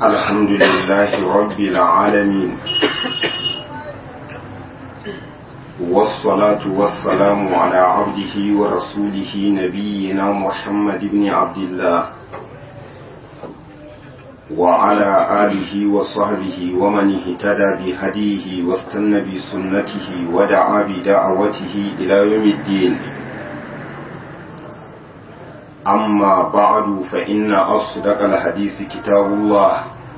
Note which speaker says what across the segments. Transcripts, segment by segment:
Speaker 1: الحمد لله رب العالمين والصلاة والسلام على عبده ورسوله نبينا محمد بن عبد الله وعلى آله وصحبه ومن اهتدى بهديه واستنى بسنته ودعا بدعوته إلى يوم الدين أما بعد فإن أصدق الحديث كتاب الله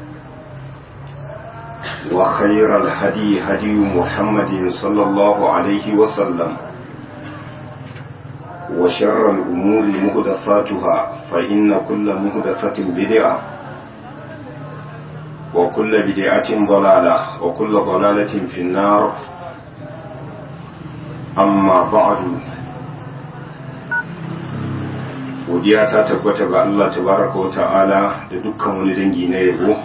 Speaker 1: وخير الهدي هدي محمد صلى الله عليه وسلم وشر الأمور مهدثاتها فإن كل مهدثة بدعة وكل بدعة ضلالة وكل ضلالة في النار أما بعد godiya ta tabbata ga Allah tabaraka wa ta'ala da dukkan wani dangi na yabo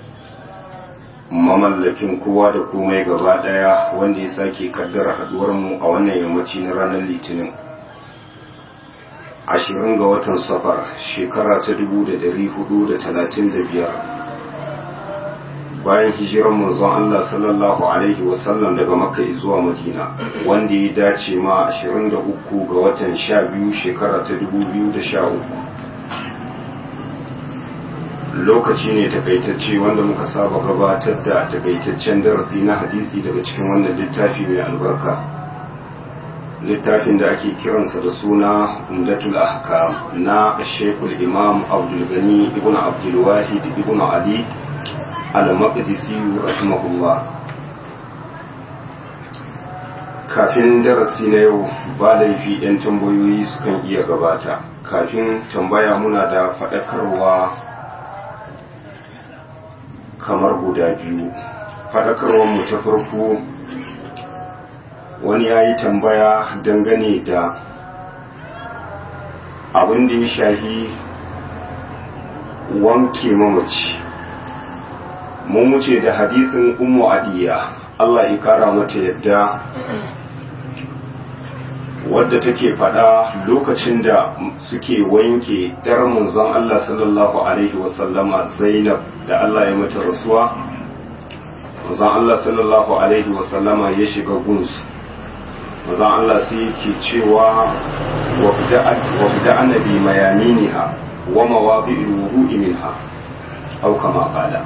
Speaker 1: mamallakin kowa da komai gaba daya wanda ya sake kaddara haduwar mu a wannan yammaci na ranar litinin ashirin ga watan safar shekara ta dubu da dari hudu da talatin da biyar bayan hijiran manzon Allah sallallahu alaihi wasallam daga makka zuwa madina wanda ya dace ma 23 ga watan 12 shekara ta 2013 lokaci ne takaitacce wanda muka saba gabatar da takaitaccen darasi na hadisi daga cikin wannan littafi mai albarka littafin da ake kiransa da suna umdatul ahkam na shekul imam abdul gani ibn abdul wahid ibn ali al-maqdisi rahimahullah kafin darasi na yau ba laifi yan tambayoyi sukan iya gabata kafin tambaya muna da faɗakarwa kamar guda biyu faɗakarwar mu ta farko wani ya yi tambaya dangane da abin da ya shahi wanke mamaci mun wuce da hadisin ummu adiya Allah ya kara mata yadda wadda take faɗa lokacin da suke wanke ɗar manzon Allah sallallahu alaihi wasallama Zainab da Allah ya mata rasuwa manzon Allah sallallahu alaihi wasallama ya shiga gunsu manzon Allah sai yake cewa wabda'ana bi mayaminiha wa mawadi'il wudu'i minha aw kama qala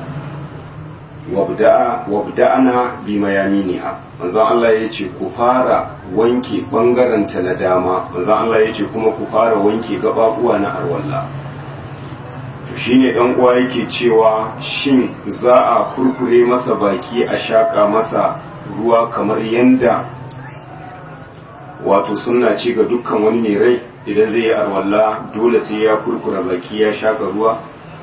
Speaker 1: wabda'ana bi mayaminiha manzon Allah ya ce ku fara wanke bangaren ta na dama manzon Allah ya ce kuma ku fara wanke gababuwa na arwalla to shine dan uwa yake cewa shin za a kurkure masa baki a shaka masa ruwa kamar yanda wato sunna ce ga dukkan wani mai rai idan zai yi arwalla dole sai ya kurkura baki ya shaka ruwa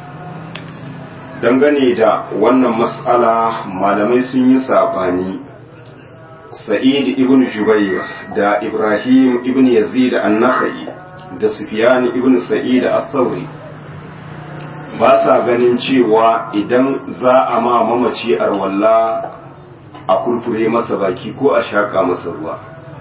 Speaker 1: dangane da wannan matsala malamai sun yi saɓani sa'id ibn jubair da ibrahim ibn yazid an-nakhai da sufyan ibn sa'id al-thawri ba sa ganin cewa idan za a ma mamaci arwalla a kurkure masa baki ko a shaka masa ruwa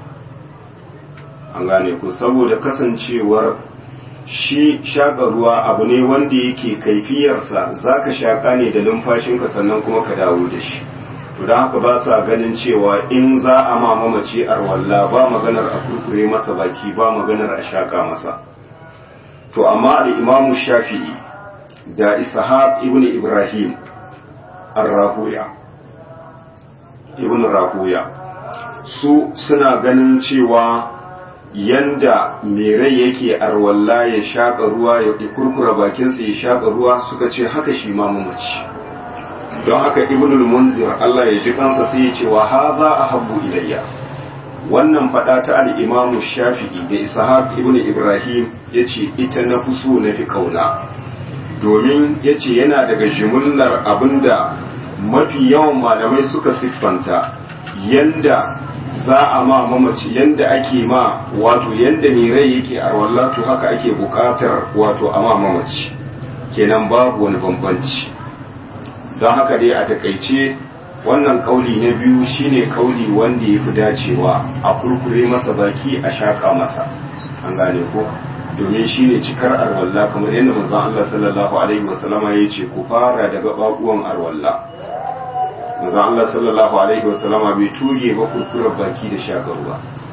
Speaker 1: an gane ku saboda kasancewar shi shaƙa ruwa abu ne wanda yake kaifiyarsa za ka shaƙa ne da numfashinka sannan kuma ka dawo da shi to don haka ba sa ganin cewa in za a ma mamaci arwalla ba maganar a kurkure masa baki ba maganar a shaƙa masa to amma da imamu shafi'i da ishaq ibn ibrahim ar-rahuya ibn rahuya su suna ganin cewa yanda mai rai yake arwalla ya shaƙa ruwa ya kurkura bakinsa ya shaƙa ruwa suka ce haka shi ma mamaci don haka ibnul munzir Allah ya ji kansa sai ya ce wa haza ahabbu ilayya wannan fada ta al-imamu shafi'i da ishaq ibn ibrahim yace ita na fi so na fi kauna domin yace yana daga jimillar abinda mafi yawan malamai suka siffanta yanda za a ma mamaci yanda ake ma wato yanda ne rai yake a wallatu haka ake bukatar wato a ma mamaci kenan babu wani bambanci don haka dai a takaice wannan kauli na biyu shine kauli wanda ya fi dacewa a kurkure masa baki a shaƙa masa an gane ko domin shine cikar arwalla kamar yadda manzon Allah sallallahu alaihi wasallama ya ce ku fara daga bakuwan arwalla manzon Allah sallallahu alaihi wasallama bai tuge ba kurkurar baki da shakar ruwa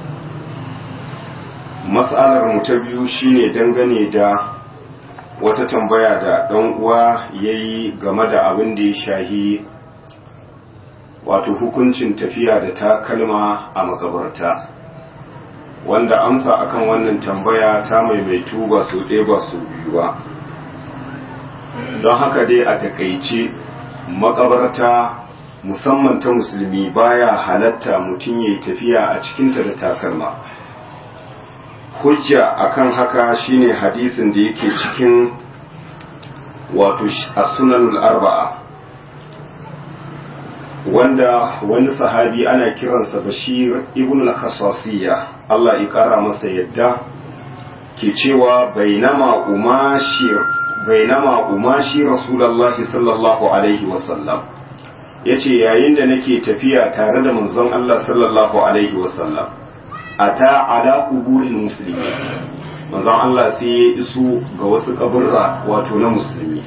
Speaker 1: mas'alar mu ta biyu shine dangane da wata tambaya da ɗan uwa yayi game da abin da ya shahi wato hukuncin tafiya da takalma a makabarta wanda amsa akan wannan tambaya ta maimaitu ba su ɗaya ba su biyu ba don haka dai a takaice makabarta musamman ta musulmi baya halatta mutum ya yi tafiya a cikinta da takalma hujja akan haka shine hadisin da yake cikin wato as-sunanul arba'a wanda wani sahabi ana kiransa bashir ibn al-khasasiyya Allah ya kara masa yadda ke cewa bainama umashir bainama umashi rasulullahi sallallahu alaihi wasallam yace yayin da nake tafiya tare da manzon Allah sallallahu alaihi wasallam ata ala quburil muslimin manzon Allah sai ya iso ga wasu kaburra wato na musulmi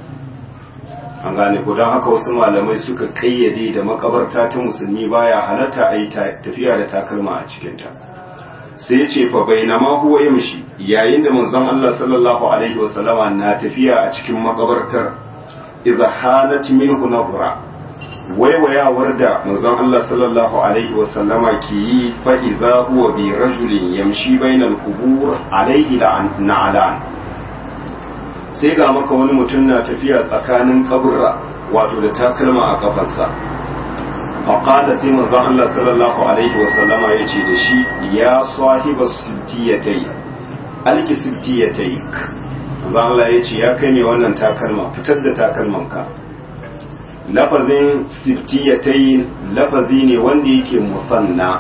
Speaker 1: an gane ko don haka wasu malamai suka kayyade da makabarta ta musulmi baya halatta a yi tafiya da takalma a cikinta sai ce fa bainama huwa yamshi yayin da manzon Allah sallallahu alaihi wasallama na tafiya a cikin makabartar idza halat minhu nabra waiwayawar da manzon Allah sallallahu alaihi wasallama ke yi fa idza huwa bi rajulin yamshi bainal qubur alaihi la'an sai ga maka wani mutum na tafiya tsakanin kaburra wato da takalma a kafarsa faƙada sai manzon Allah sallallahu alaihi wasallama ya ce da shi ya sahiba sibtiyatai alki sibtiyatai manzon Allah ya ce ya kai ne wannan takalma fitar da takalmanka lafazin sibtiyatai lafazi ne wanda yake musanna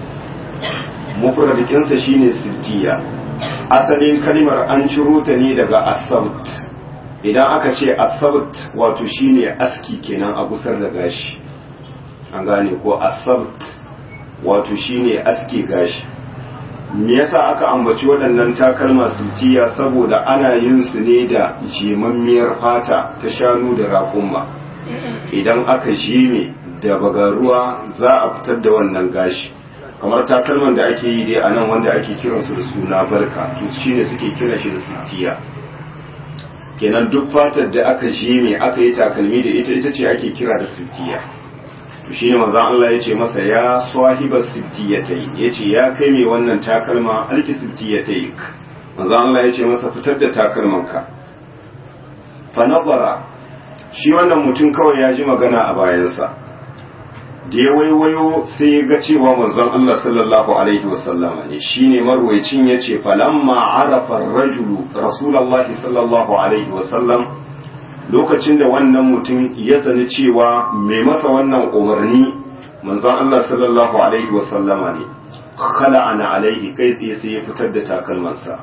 Speaker 1: mufradikinsa shine sibtiya asalin kalmar an ciro ta ne daga asabt idan aka ce asabt wato shine aski kenan a gusar da gashi an gane ko asabt wato shine aski gashi me yasa aka ambaci waɗannan takalma sutiya saboda ana yin su ne da jimammiyar fata ta shanu da raƙumma idan aka jime da bagaruwa za a fitar da wannan gashi kamar takalman da ake yi dai a nan wanda ake kiransu da suna barka to shi ne suke kira shi da sittiya kenan duk fatar da aka jime aka yi takalmi da ita ita ce ake kira da sittiya to shi ne manzon Allah ya ce masa ya sahiba sittiyatai ya ce ya kai mai wannan takalma alki sittiyatai manzon Allah ya ce masa fitar da takalmanka fa nazara shi wannan mutum kawai ya ji magana a bayansa da ya waiwayo sai ya ga cewa manzon Allah sallallahu alaihi wasallama ne shine marwayacin yace falamma arafa ar-rajulu rasulullahi sallallahu alaihi wasallam lokacin da wannan mutum ya sani cewa mai masa wannan umarni manzon Allah sallallahu alaihi wasallama ne khala'ana alaihi kai tsaye sai ya fitar da takalmansa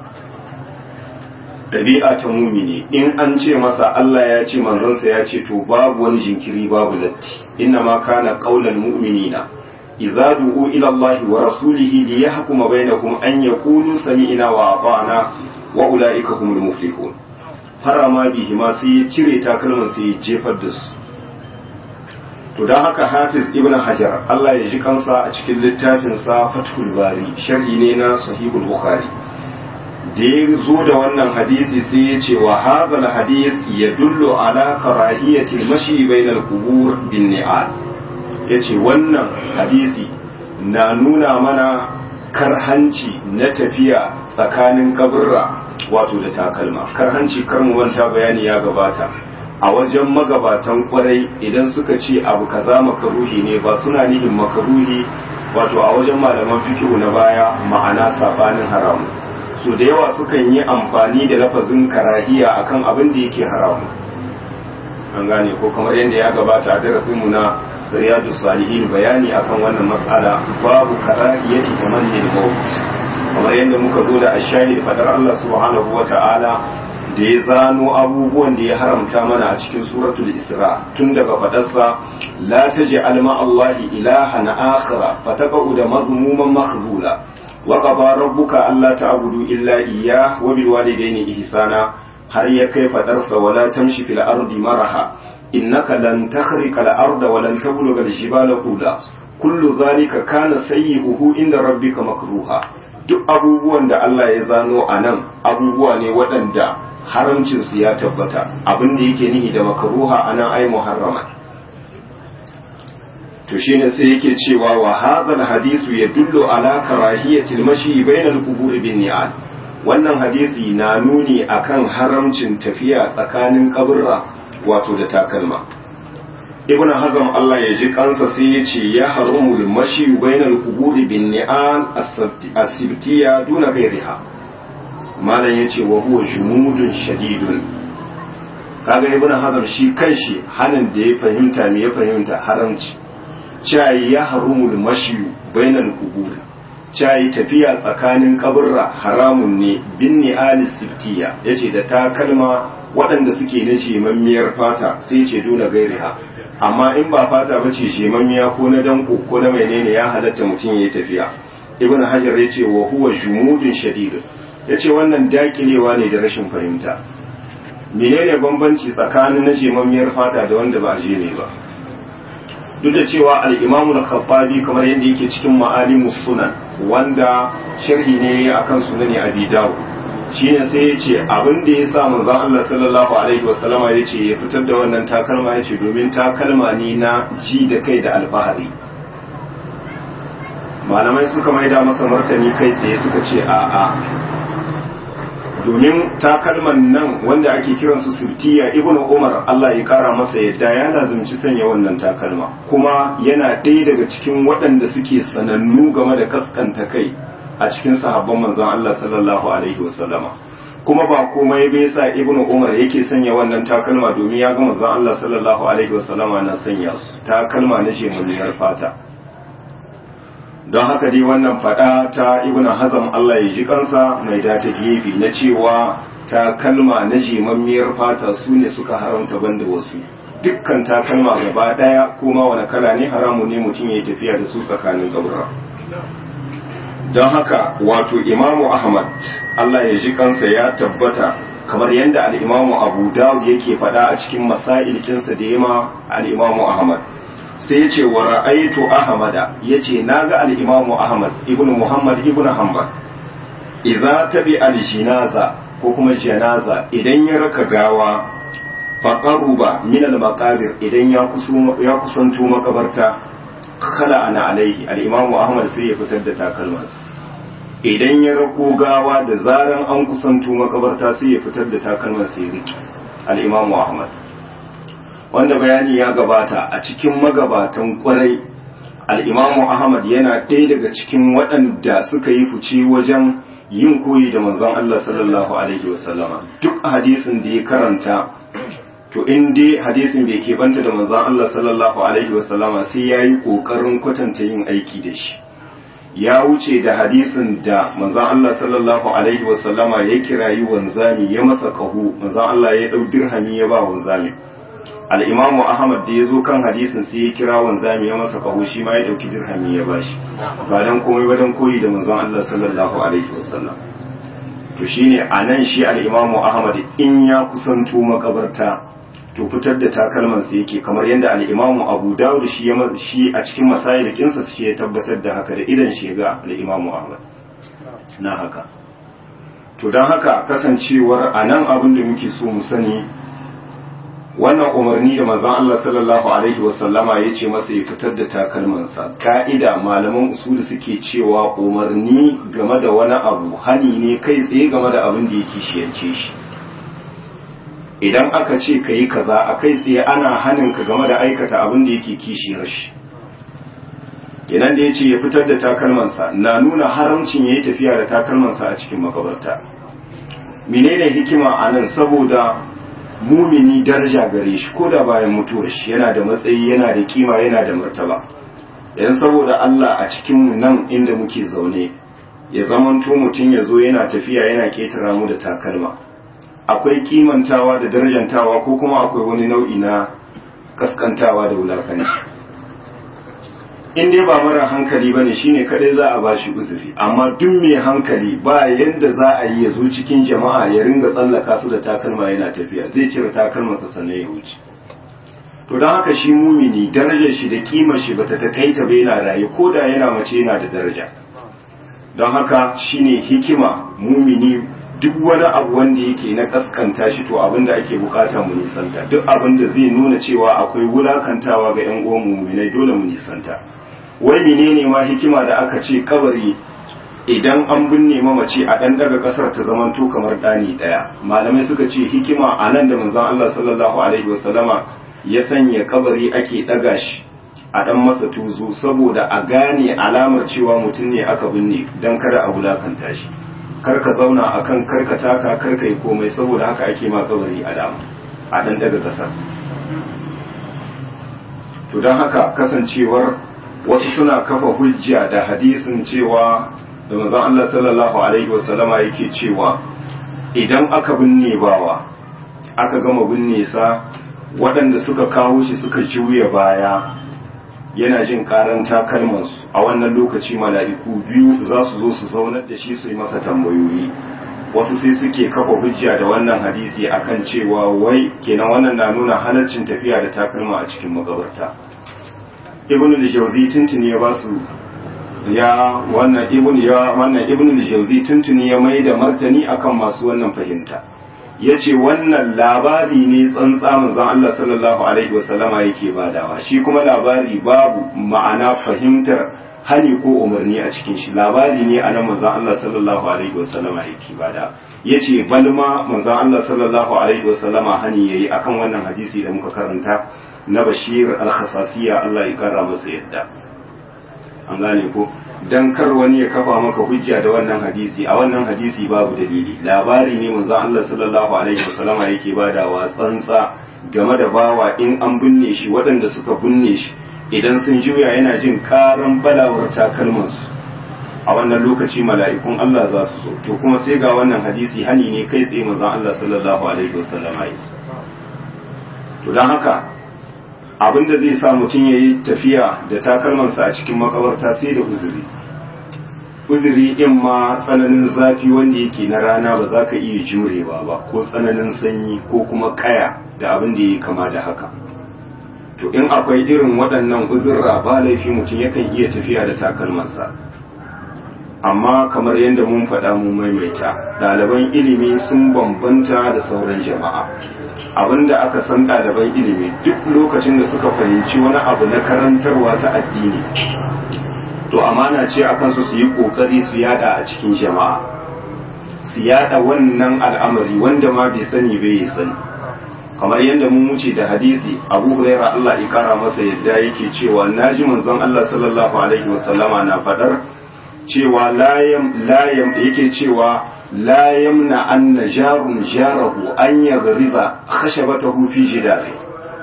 Speaker 1: ɗabi'a ta mumini in an ce masa Allah ya ce manzonsa ya ce to babu wani jinkiri babu latti inna ma kana qaulal mu'minina idza du'u ila Allah wa rasulihi li yahkuma bainakum an yaqulu sami'na wa ata'na wa ulaika humul muflihun harama bihi ma sai ya cire takalman sai ya jefar da su to dan haka Hafiz Ibn Hajar Allah ya ji kansa a cikin littafin sa Fathul Bari sharhi ne na Sahihul Bukhari da ya zo da wannan hadisi sai ya ce wa hazal hadith ya dullo ala karahiyati mashi bainal qubur bin ni'al yace wannan hadisi na nuna mana karhanci na tafiya tsakanin kaburra wato da takalma karhanci kar mu manta bayani ya gabata a wajen magabatan kwarai idan suka ce abu kaza makaruhi ne ba suna nihin makaruhi wato a wajen malaman fikihu na baya ma'ana sabanin haramu so da yawa sukan yi amfani da lafazin karahiya akan abin da yake haramu an gane ko kamar yadda ya gabata a darasinmu na riyadu salihin bayani akan wannan matsala babu karahiyati tamannin maut kamar yadda muka zo da ashahid fadar Allah subhanahu wa ta'ala da ya zano abubuwan da ya haramta mana a cikin suratul isra tun daga fadarsa la taj'al ma Allahi ilahan akhara fataqa'u da mazmuman makhzula wa qada rabbuka alla ta'budu illa iyyah wa bil walidayni ihsana har ya kai fadarsa wala tamshi fil ardi maraha innaka lan takhriqa al arda wa lan tabluga al jibala qula kullu dhalika kana sayyi'uhu inda rabbika makruha duk abubuwan da Allah ya zano anan abubuwa ne waɗanda haramcin su ya tabbata abin da yake nihi da makruha anan ai muharrama to shine sai yake cewa wa hadha hadithu yadullu ala karahiyati al-mashi bayna al-qubur bin ni'al wannan hadisi na nuni akan haramcin tafiya tsakanin kaburra wato da takalma ibnu hazm Allah ya ji kansa sai ya ce ya haramu al-mashi bayna al-qubur bin ni'al as-sibtiyya duna ghayriha malam yace wa huwa jumudun shadidun kaga ibnu hazm shi kanshi hanin da ya fahimta me ya fahimta haramci cayi ya harumul mashiyu bainal kubur cayi tafiya tsakanin kaburra haramun ne bin ni'ali siftiya yace da takalma waɗanda suke na shemammiyar fata sai ce dole gairiha amma in ba fata ba ce shemammiya ko na danko ko na menene ya halatta mutum ya yi tafiya ibn hajar ya ce wa huwa jumudun shadid ya ce wannan dakilewa ne da rashin fahimta menene bambanci tsakanin na shemammiyar fata da wanda ba a je ne ba duk da cewa al'imamu da khattabi kamar yadda yake cikin ma'alimu sunan wanda sharhi ne akan sunani abi dawo shine sai ya ce abin da ya sa manzon Allah sallallahu alaihi wasallama ya ce ya fitar da wannan takalma ya ce domin takalma ne na ji da kai da alfahari malamai suka maida masa martani kai tsaye suka ce a'a domin takalman nan wanda ake kiransu sirtiya ibn umar Allah ya kara masa yadda ya lazumci sanya wannan takalma kuma yana ɗaya daga cikin waɗanda suke sanannu game da kaskanta kai a cikin sahabban manzon Allah sallallahu alaihi wasallama kuma ba komai bai sa ibn umar yake sanya wannan takalma domin ya ga manzon Allah sallallahu alaihi wasallama na sanya su takalma na shemuniyar fata don haka dai wannan fada ta ibn hazam Allah ya ji kansa mai data gefe na cewa ta kalma na jimammiyar fata su ne suka haramta banda wasu dukkan ta kalma gaba daya kuma wani kala ne haramu ne mutum ya tafiya da su tsakanin gabura don haka wato imamu ahmad Allah ya ji kansa ya tabbata kamar yadda al'imamu abu dawud yake fada a cikin masailkinsa da yama al'imamu ahmad sai ya ce wa ra'aitu ahmada ya ce na ga al'imamu ahmad ibn muhammad ibn hanbal idza tabi al-jinaza ko kuma janaza idan ya raka gawa faqaruba min al-maqabir idan ya ya kusanto makabarta kala ana alaihi al-imamu ahmad sai ya fitar da takalmansa idan ya rako gawa da zaran an kusanto makabarta sai ya fitar da takalmansa ya riki al-imamu ahmad wanda bayani ya gabata a cikin magabatan kwarai al'imamu ahmad yana ɗaya daga cikin waɗanda suka yi fice wajen yin koyi da manzon Allah sallallahu alaihi wasallama duk hadisin da ya karanta to in dai hadisin bai keɓanta da manzon Allah sallallahu alaihi wasallama sai ya yi ƙoƙarin kwatanta yin aiki da shi ya wuce da hadisin da manzon Allah sallallahu alaihi wasallama ya kirayi wanzami ya masa ƙaho manzon Allah ya ɗau dirhami ya ba wanzami al'imamu ahmad da ya zo kan hadisin sai ya kira wanzami ya masa kaho shi ma ya ɗauki dirhami ya bashi ba don komai ba don koyi da manzon Allah sallallahu alaihi wasallam to shine a nan shi al'imamu ahmad in ya kusanto makabarta to fitar da takalman sa yake kamar yadda al'imamu abu dawud shi ya shi a cikin masayil kinsa shi ya tabbatar da haka da idan shi ga al'imamu ahmad na haka to don haka kasancewar a nan abin da muke so mu sani wannan umarni da manzon Allah sallallahu alaihi wasallama ya ce masa ya fitar da takalmansa ka'ida malaman usuli suke cewa umarni game da wani abu hani ne kai tsaye game da abin da yake shiyance shi idan aka ce ka yi kaza a kai tsaye ana hanin ka game da aikata abin da yake kishiyar shi idan da ya ce ya fitar da takalmansa na nuna haramcin ya yi tafiya da takalmansa a cikin makabarta menene hikima a nan saboda mumini daraja gare shi ko da bayan mutuwar shi yana da matsayi yana da kima yana da martaba yan saboda Allah a cikin nan inda muke zaune ya zamanto mutum ya zo yana tafiya yana ketara mu da takalma akwai kimantawa da darajantawa ko kuma akwai wani nau'i na kaskantawa da wulakanci in dai ba mara hankali ba ne shine kadai za a ba shi uzuri amma duk mai hankali ba yadda za a yi ya zo cikin jama'a ya ringa tsallaka su da takalma yana tafiya zai cire takalmansa sannan ya wuce to don haka shi mumini darajar shi da kimar shi bata takaita ba yana raye ko da yana mace yana da daraja don haka shine hikima mumini duk wani abu wanda yake na kaskanta shi to abin da ake bukata mu nisanta duk abin da zai nuna cewa akwai wulakantawa ga yan uwan muminai dole mu nisanta wai menene ma hikima da aka ce kabari idan an binne mamaci a dan daga kasar ta zamanto kamar dani daya malamai suka ce hikima a nan da manzon Allah sallallahu alaihi wasallama ya sanya kabari ake daga shi a dan masa tuzo saboda a gane alamar cewa mutum ne aka binne dan kada a wulakanta shi karka zauna akan karka taka karka yi komai saboda haka ake ma kabari a dama a dan daga kasar to don haka kasancewar wasu suna kafa hujja da hadisin cewa da manzon Allah sallallahu alaihi wasallama yake cewa idan aka binne bawa aka gama binne sa waɗanda suka kawo shi suka juya baya yana jin karan takalmansu a wannan lokaci mala'iku biyu za su zo su zaunar da shi su yi masa tambayoyi wasu sai suke kafa hujja da wannan hadisi akan cewa wai kenan wannan na nuna halaccin tafiya da takalma a cikin makabarta ibn al-jawzi tuntuni ya basu ya wannan ibn ya wannan ibn al-jawzi tuntuni ya mai da martani akan masu wannan fahimta yace wannan labari ne tsantsa manzon Allah sallallahu alaihi wasallama yake badawa shi kuma labari babu ma'ana fahimtar hani ko umarni a cikin shi labari ne anan manzon Allah sallallahu alaihi wasallama yake bada yace balma manzon Allah sallallahu alaihi wasallama hani yayi akan wannan hadisi da muka karanta na Bashir al-Khasasiyya Allah ya kara masa yadda an gane ko dan kar wani ya kafa maka hujja da wannan hadisi a wannan hadisi babu dalili labari ne manzo Allah sallallahu alaihi wasallama yake badawa tsantsa game da bawa in an binne shi waɗanda suka binne shi idan sun juya yana jin karan balawar takalmansu a wannan lokaci mala'ikun Allah za su zo to kuma sai ga wannan hadisi hani ne kai tsaye manzo Allah sallallahu alaihi wasallama yi to dan haka abin da zai sa mutum ya yi tafiya da takalmansa a cikin makabarta sai da uzuri uzuri in ma tsananin zafi wanda yake na rana ba za ka iya jurewa ba ko tsananin sanyi ko kuma kaya da abin da ya kama da haka to in akwai irin waɗannan uzurra ba laifi mutum yakan iya tafiya da takalmansa amma kamar yadda mun faɗa mu maimaita ɗaliban ilimi sun bambanta da sauran jama'a abinda aka san ɗaliban ilimi duk lokacin da suka fahimci wani abu na karantarwa ta addini to amana ce a kansu su yi ƙoƙari su yada a cikin jama'a su yada wannan al'amari wanda ma bai sani bai yi sani kamar yadda mun wuce da hadisi abu huraira Allah ya kara masa yadda yake cewa naji manzon Allah sallallahu alaihi wasallama na faɗar cewa layam layam yake cewa لا يمنع أن جار جاره أن يغرب خشبته في جداره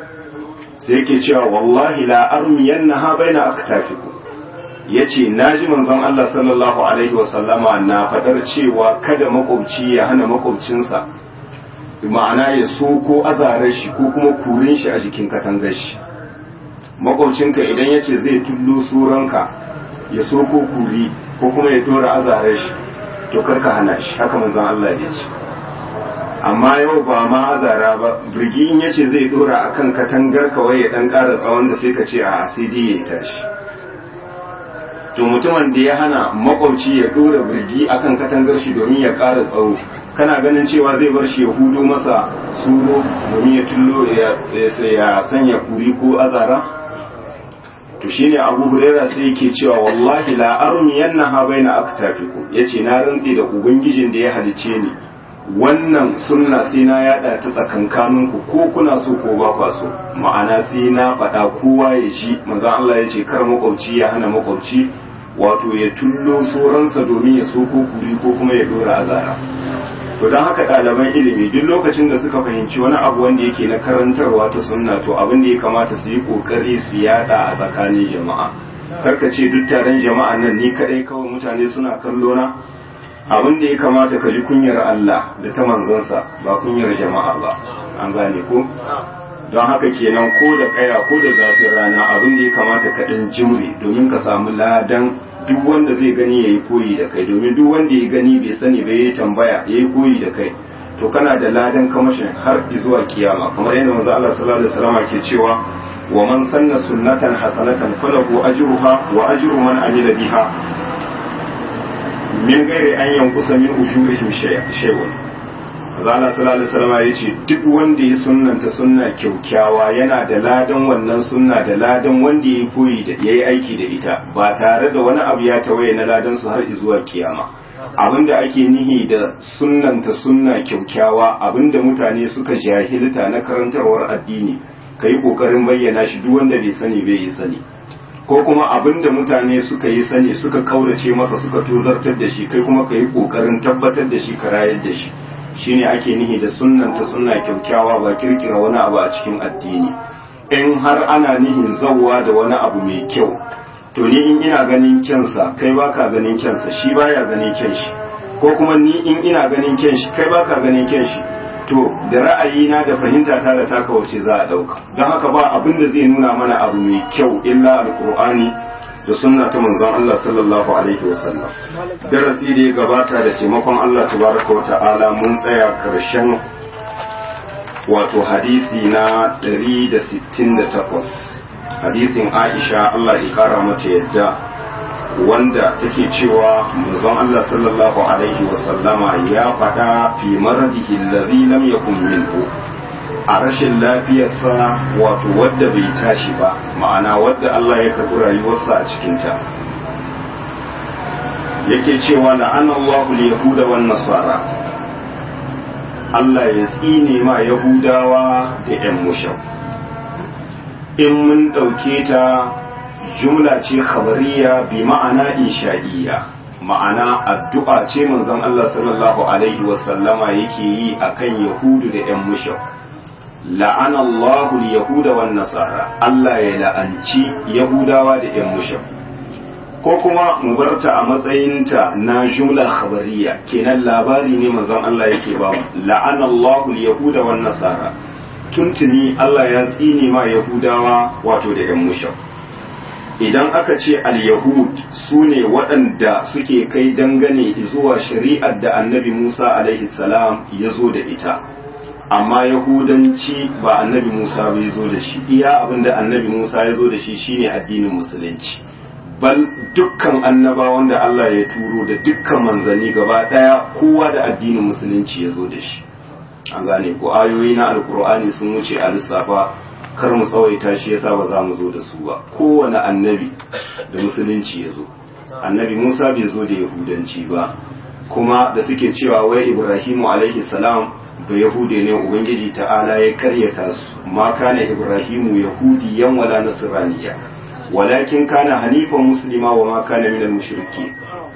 Speaker 1: سيكي cewa wallahi la armiyannaha baina aktafikum yace naji manzon Allah sallallahu alaihi wasallama na fadar cewa kada makwabci ya hana makwabcinsa ma'ana ya so ko azarar shi ko kuma kurin shi a jikin katangar shi makwabcinka idan yace zai tullo suranka ya so ko kuri ko kuma ya dora azarar shi to karka hana shi haka manzon Allah ya ce amma yau ba ma azara ba birgi in yace zai dora akan katangar kawai ya dan ƙara tsawon da sai ka ce a sai dai ya tashi to mutumin da ya hana makwabci ya dora birgi akan katangar shi domin ya ƙara tsawo kana ganin cewa zai bar shi ya hudo masa suro domin ya tullo ya sanya kuri ko azara to shine Abu Huraira sai yake cewa wallahi la armiyannaha baina aktafikum yace na rantsi da ubangijin da ya halice ni wannan sunna sai na yada ta tsakankanin ku ko kuna so ko ba kwa so ma'ana sai na faɗa kowa ya ji manzon Allah yace kar makwabci ya hana makwabci wato ya tullo soransa domin ya so ko kuri ko kuma ya dora azara to don haka ɗaliban ilimi duk lokacin da suka fahimci wani abu wanda yake na karantarwa ta sunna to abin da ya kamata su yi ƙoƙari su yada a tsakanin jama'a karka ce duk taron jama'a nan ni kaɗai kawai mutane suna kallo na abin da ya kamata ka ji kunyar Allah da ta manzansa ba kunyar jama'a ba an gane ko don haka kenan ko da kaya ko da zafin rana abin da ya kamata ka ɗan jimre domin ka samu ladan duk wanda zai gani ya yi koyi da kai domin duk wanda ya gani bai sani bai yi tambaya ya yi koyi da kai to kana da ladan kamashin har zuwa kiyama kamar yadda manzo Allah sallallahu alaihi wasallam ke cewa wa man sanna sunnatan hasanatan falahu ajruha wa ajru man amila biha min ghairi an yanqusa min ujurihim shay'un manzo Allah sallallahu alaihi wasallam ya ce duk wanda ya sunnanta sunna kyaukyawa yana da ladan wannan sunna da ladan wanda ya koyi da yayi aiki da ita ba tare da wani abu ya tawaye na ladan su har zuwa kiyama abinda ake nihi da sunnanta sunna kyaukyawa abinda mutane suka jahilta na karantarwar addini ka yi ƙoƙarin bayyana shi duk wanda bai sani bai yi sani ko kuma abinda mutane suka yi sani suka kaurace masa suka tozartar da shi kai kuma ka yi ƙoƙarin tabbatar da shi ka rayar da shi shine ake nihi da sunnanta sunna kyaukyawa ba kirkira wani abu a cikin addini in har ana nihin zawwa da wani abu mai kyau to ni in ina ganin kyansa kai baka ganin kyansa shi baya ganin kyan shi ko kuma ni in ina ganin kyan shi kai baka ganin kyan shi to da ra'ayina da fahimta ta da taka wace za a dauka don haka ba abin da zai nuna mana abu mai kyau illa alqur'ani da sunna ta manzon Allah sallallahu alaihi wasallam darasi da ya gabata da taimakon Allah tabaraka wa ta'ala mun tsaya karshen wato hadisi na 168 hadisin Aisha Allah ya kara mata yadda wanda take cewa manzon Allah sallallahu alaihi wasallama ya faɗa fi maradihi allazi lam yakun minhu a rashin lafiyarsa wato wadda bai tashi ba ma'ana wadda Allah ya karɓi rayuwarsa a cikinta yake cewa la'ana Allahu yahuda wan nasara Allah ya tsine ma yahudawa da 'yan mushau in mun ɗauke ta jumla ce khabariya bi ma'ana insha'iyya ma'ana addu'a ce manzon Allah sallallahu alaihi wasallama yake yi akan yahudu da 'yan mushau la'ana Allahu yahuda wan nasara Allah ya la'anci yahudawa da 'yan mushau ko kuma mu barta a matsayinta na jumla khabariya kenan labari ne manzon Allah yake ba mu la'ana Allahu yahuda wan nasara tuntuni Allah ya tsine ma Yahudawa wato da ‘yan mushau. Idan aka ce al-Yahud su ne waɗanda suke kai dangane zuwa shari'ar da annabi Musa alaihi salam ya zo da ita, amma Yahudanci ba annabi Musa bai zo da shi, iya abin da annabi Musa ya zo da shi shine addinin Musulunci. Bal dukkan annabawan da Allah ya turo da dukkan manzanni gaba ɗaya kowa da addinin Musulunci ya zo da shi. an gane ko ayoyi na alkur'ani sun wuce a lissafa kar mu tsawaita shi yasa ba za mu zo da su ba kowane annabi da musulunci ya zo annabi musa bai zo da yahudanci ba kuma da suke cewa wai ibrahimu alaihi salam ba yahude ne ubangiji ta'ala ya karyata su ma kana ibrahimu yahudiyan wala nasraniya walakin kana hanifan muslima wa ma kana minal mushrikeen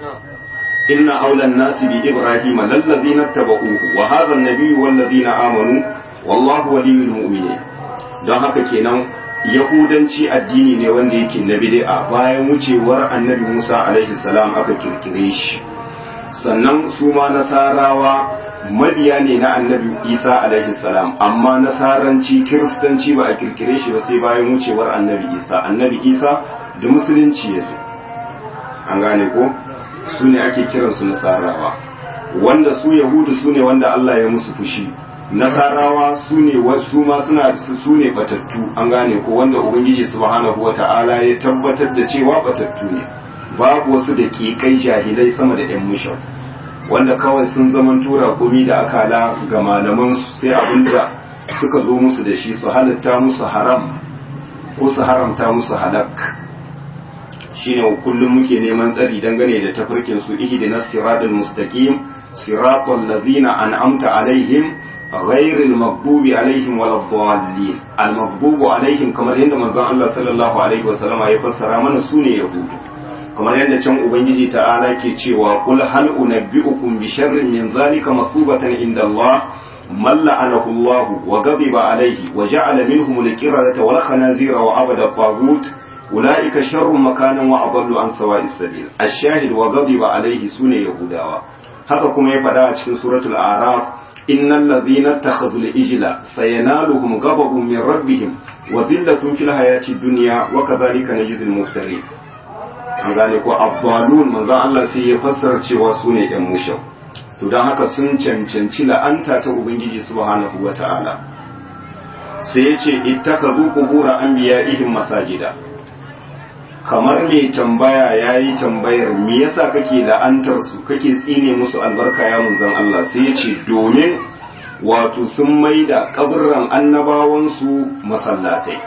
Speaker 1: إن أولى الناس بإبراهيم للذين اتبعوه وهذا النبي والذين آمنوا والله ولي المؤمنين don haka kenan yahudanci addini ne wanda yake na bid'a bayan wucewar annabi Musa alaihi salam aka kirkire shi sannan su ma nasarawa mabiya ne na annabi Isa alaihi salam amma nasaranci kiristanci ba a kirkire shi ba sai bayan wucewar annabi Isa annabi Isa da musulunci ya zo an gane ko su ne ake kiransu nasarawa wanda su yahudu su ne wanda Allah ya musu fushi nasarawa su ne su ma suna su ne batattu an gane ko wanda ubangiji subhanahu wata'ala ya tabbatar da cewa batattu ne babu wasu da kai jahilai sama da yan mushau wanda kawai sun zaman tura komi da akala ga malaman su sai abinda suka zo musu da shi su halatta musu haram ko su haramta musu halak shine kullum muke neman tsari dangane da tafarkin su ihdinas siratal mustaqim siratal ladzina an'amta alaihim ghairil maghdubi alaihim waladdallin al maghdubu alaihim kamar yadda manzon Allah sallallahu alaihi wasallama ya fassara mana sune yahudu kamar yadda can ubangiji ta'ala ke cewa qul hal unabbiukum bi sharrin min zalika masubatan inda Allah من لعنه الله وغضب عليه وجعل منهم القردة والخنازير وعبد الطاغوت أولئك شر مكانا وأضل عن سواء السبيل الشاهد وغضب عليه سنة يهوداوا haka kuma ya faɗa a cikin suratul araf innal ladhina takhadhu al-ijla sayanaluhum ghadabun min rabbihim wa dhillatun fil hayati dunya wa kadhalika najzi al-muftarin an gane ko abdalun manzo Allah sai ya fassara cewa su ne yan mushau to dan haka sun cancanci la'anta ta ubangiji subhanahu wata'ala sai ya ce ittakhadhu qubur anbiya'ihim masajida kamar mai tambaya ya yi tambayar me yasa kake la'antar su kake tsine musu albarka ya munzan Allah sai ya ce domin wato sun maida kaburran annabawansu masallatai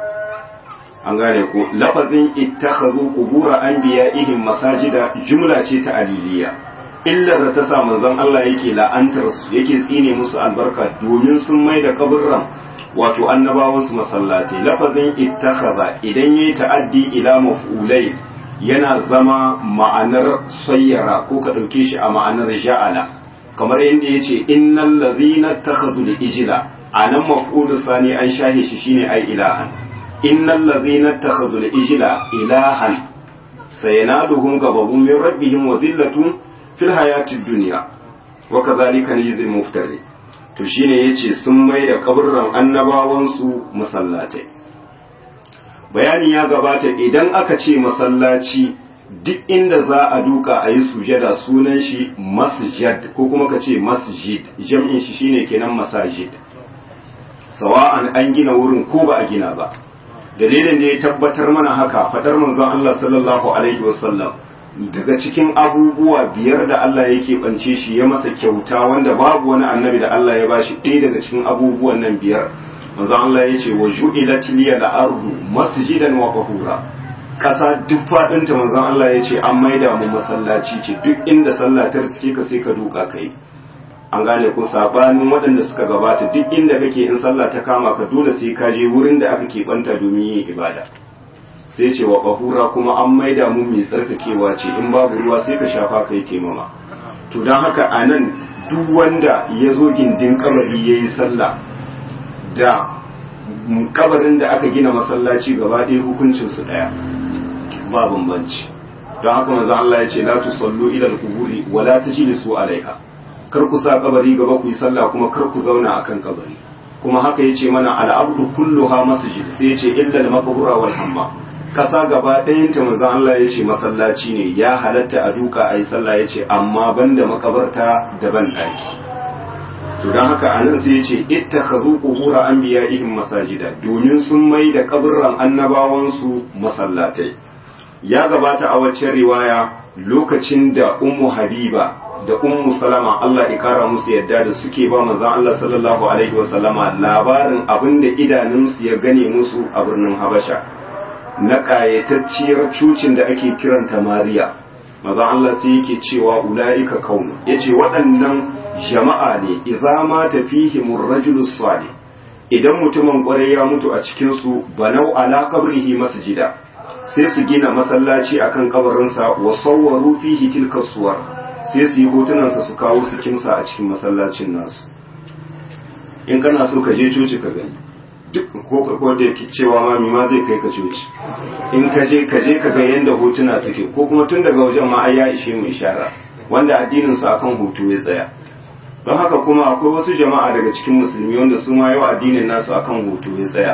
Speaker 1: an gane ko lafazin ittakhadhu qubura anbiya'ihim masajida jumla ce ta aliliya illar da ta sa manzon Allah yake la'antar su yake tsine musu albarka domin sun maida kaburran wato annabawansu masallatai lafazin ittakhadha idan yayi ta'addi ila maf'ulai yana zama ma'anar sayyara ko ka dauke shi a ma'anar ja'ala kamar yadda yace innal ladhina ittakhadhu al-ijla anan maf'ul sani an shahe shi shine ai ilahan innal ladhina ittakhadhu al-ijla ilahan sayanaduhum ghadabun min rabbihim wa dhillatun fil hayatid dunya wa kadhalika najzi al-muftari to shine yace sun mai da kaburran annabawansu masallatai bayani ya gabata idan aka ce masallaci duk inda za a duka a yi sujada sunan shi masjid ko kuma ka ce masjid jam'in shi shine kenan masajid sawa'an an gina wurin ko ba a gina ba dalilin da ya tabbatar mana haka fadar manzon Allah sallallahu alaihi wasallam daga cikin abubuwa biyar da Allah yake bance shi ya masa kyauta wanda babu wani annabi da Allah ya bashi ɗaya daga cikin abubuwan nan biyar manzon Allah ya ce wa ju'ilat liya al-ardu masjidan wa qahura kasa duk fadin ta manzon Allah ya ce an maida mu masallaci ce duk inda sallah ta riske ka sai ka duka kai an gane ko sabanin waɗanda suka gabata duk inda kake in sallah ta kama ka dole sai ka je wurin da aka keɓanta domin yin ibada sai ce wa ƙahura kuma an maida mu mai tsarkakewa ce in babu ruwa sai ka shafa kai taimama to don haka a nan duk wanda ya zo gindin kabari ya yi sallah da kabarin da aka gina masallaci gaba ɗaya hukuncinsu ɗaya ba bambanci don haka manzo Allah ya ce la tusallu ila al-quburi wa la tajlisu alaiha kar ku sa kabari gaba ku yi sallah kuma kar ku zauna akan kabari kuma haka yace mana al-abdu kulluha masjid sai yace illa al-maqbura wal hamma kasa gaba ɗayan ta manzon Allah ya ce masallaci ne ya halatta a duka a yi sallah ya ce amma banda makabarta da ban ɗaki to don haka a nan sai ya ce ita ka zo ƙubura an biya ihin masajida domin sun mai da kaburran annabawansu masallatai ya gabata a waccan riwaya lokacin da ummu habiba da ummu salama Allah ya kara musu yadda da suke ba manzon Allah sallallahu alaihi wasallama labarin abin da idanunsu ya gane musu a birnin Habasha na ƙayatacciyar cucin da ake kiranta Mariya maza Allah sai yake cewa ula'ika kaunu yace waɗannan jama'a ne idza ma tafihimur rajulu salih idan mutumin ƙwarai ya mutu a cikin su banau ala qabrihi masjida sai su gina masallaci akan kabarinsa wa sawwaru fihi tilka suwar sai su yi hotunansa su kawo su kimsa a cikin masallacin nasu in kana so ka je coci ka gani duk ko ko da yake cewa mami ma zai kai ka coci in ka je ka je ka ga yanda hotuna suke ko kuma tun daga wajen ma ai ya ishe mu ishara wanda addinin su akan hoto ya tsaya don haka kuma akwai wasu jama'a daga cikin musulmi wanda su ma yau addinin nasu akan hoto ya tsaya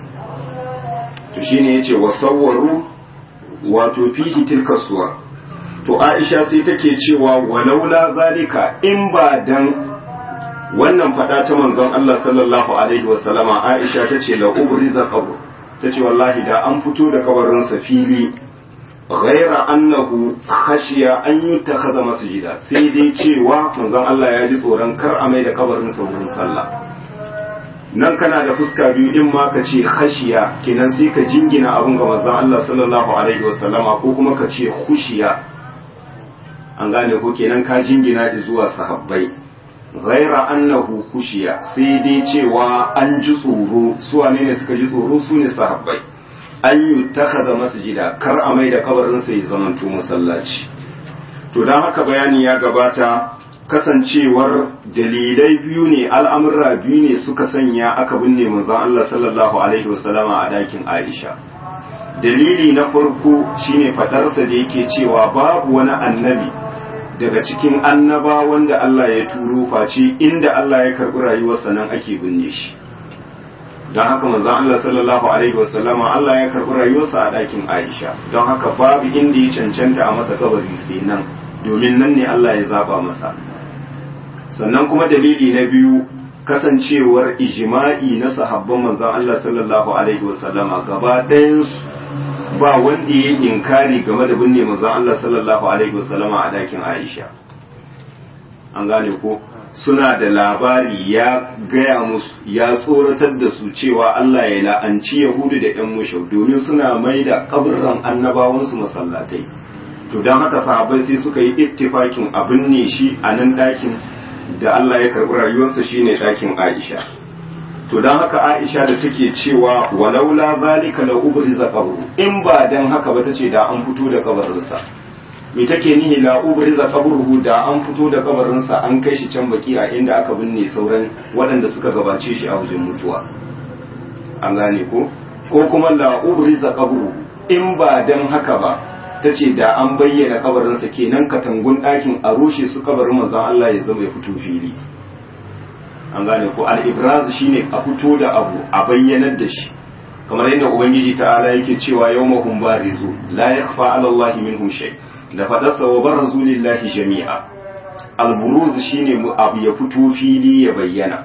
Speaker 1: to shine yace wasawwaru wato fihi tilka suwa to Aisha sai take cewa walaula zalika in ba dan wannan fada ta manzon Allah sallallahu alaihi wasallama Aisha tace la ubriza qabr tace wallahi da an fito da kabarin sa fili ghaira annahu khashiya an yutakhadha masjida sai dai cewa manzon Allah ya ji tsoron kar a mai da kabarin sa wurin sallah nan kana da fuska biyu in ma ka ce khashiya kenan sai ka jingina abun ga manzon Allah sallallahu alaihi wasallama ko kuma ka ce khushiya an gane ko kenan ka jingina zuwa sahabbai ghaira annahu khushiya sai dai cewa an ji tsoro su wane ne suka ji tsoro su ne sahabbai an yi takaza masjida kar a mai da kabarin sa ya zamanto masallaci to dan haka bayani ya gabata kasancewar dalilai biyu ne al'amurra biyu ne suka sanya aka binne manzon Allah sallallahu alaihi wasallama a dakin Aisha dalili na farko shine fadarsa da yake cewa babu wani annabi daga cikin annaba wanda Allah ya turo face inda Allah ya karɓi rayuwarsa nan ake binne shi don haka manzon Allah sallallahu alaihi wasallama Allah ya karɓi rayuwarsa a ɗakin Aisha don haka babu inda ya cancanta a masa kabari sai nan domin nan ne Allah ya zaba masa sannan kuma dalili na biyu kasancewar ijma'i na sahabban manzon Allah sallallahu alaihi wasallama gaba ɗayansu ba wanda ya inkari game da binne manzon Allah sallallahu alaihi wasallama a dakin Aisha an gane ko suna da labari ya gaya musu ya tsoratar da su cewa Allah ya la'anci Yahudu da ‘yan mushau domin suna mai da kaburran annabawansu masallatai to don haka sahabbai sai suka yi ittifakin a binne shi a nan ɗakin da Allah ya karɓi rayuwarsa shine ɗakin Aisha to don haka Aisha da take cewa walaula zalika la ubriza qabru in ba dan haka ba tace da an fito da kabarinsa me take nihi la ubriza qabruhu da an fito da kabarinsa an kai shi can baki a inda aka binne sauran waɗanda suka gabace shi a wajen mutuwa an gane ko ko kuma la ubriza qabruhu in ba dan haka ba tace da an bayyana kabarinsa kenan katangun ɗakin a rushe su kabarin manzon Allah ya zama ya fito fili an gane ko al-ibraz shine a fito da abu a bayyanar da shi kamar yadda ubangiji ta'ala yake cewa yawmahum barizu la yakhfa 'ala Allah minhum shay da fadarsa wa barazu lillahi jami'a al-buruz shine abu ya fito fili ya bayyana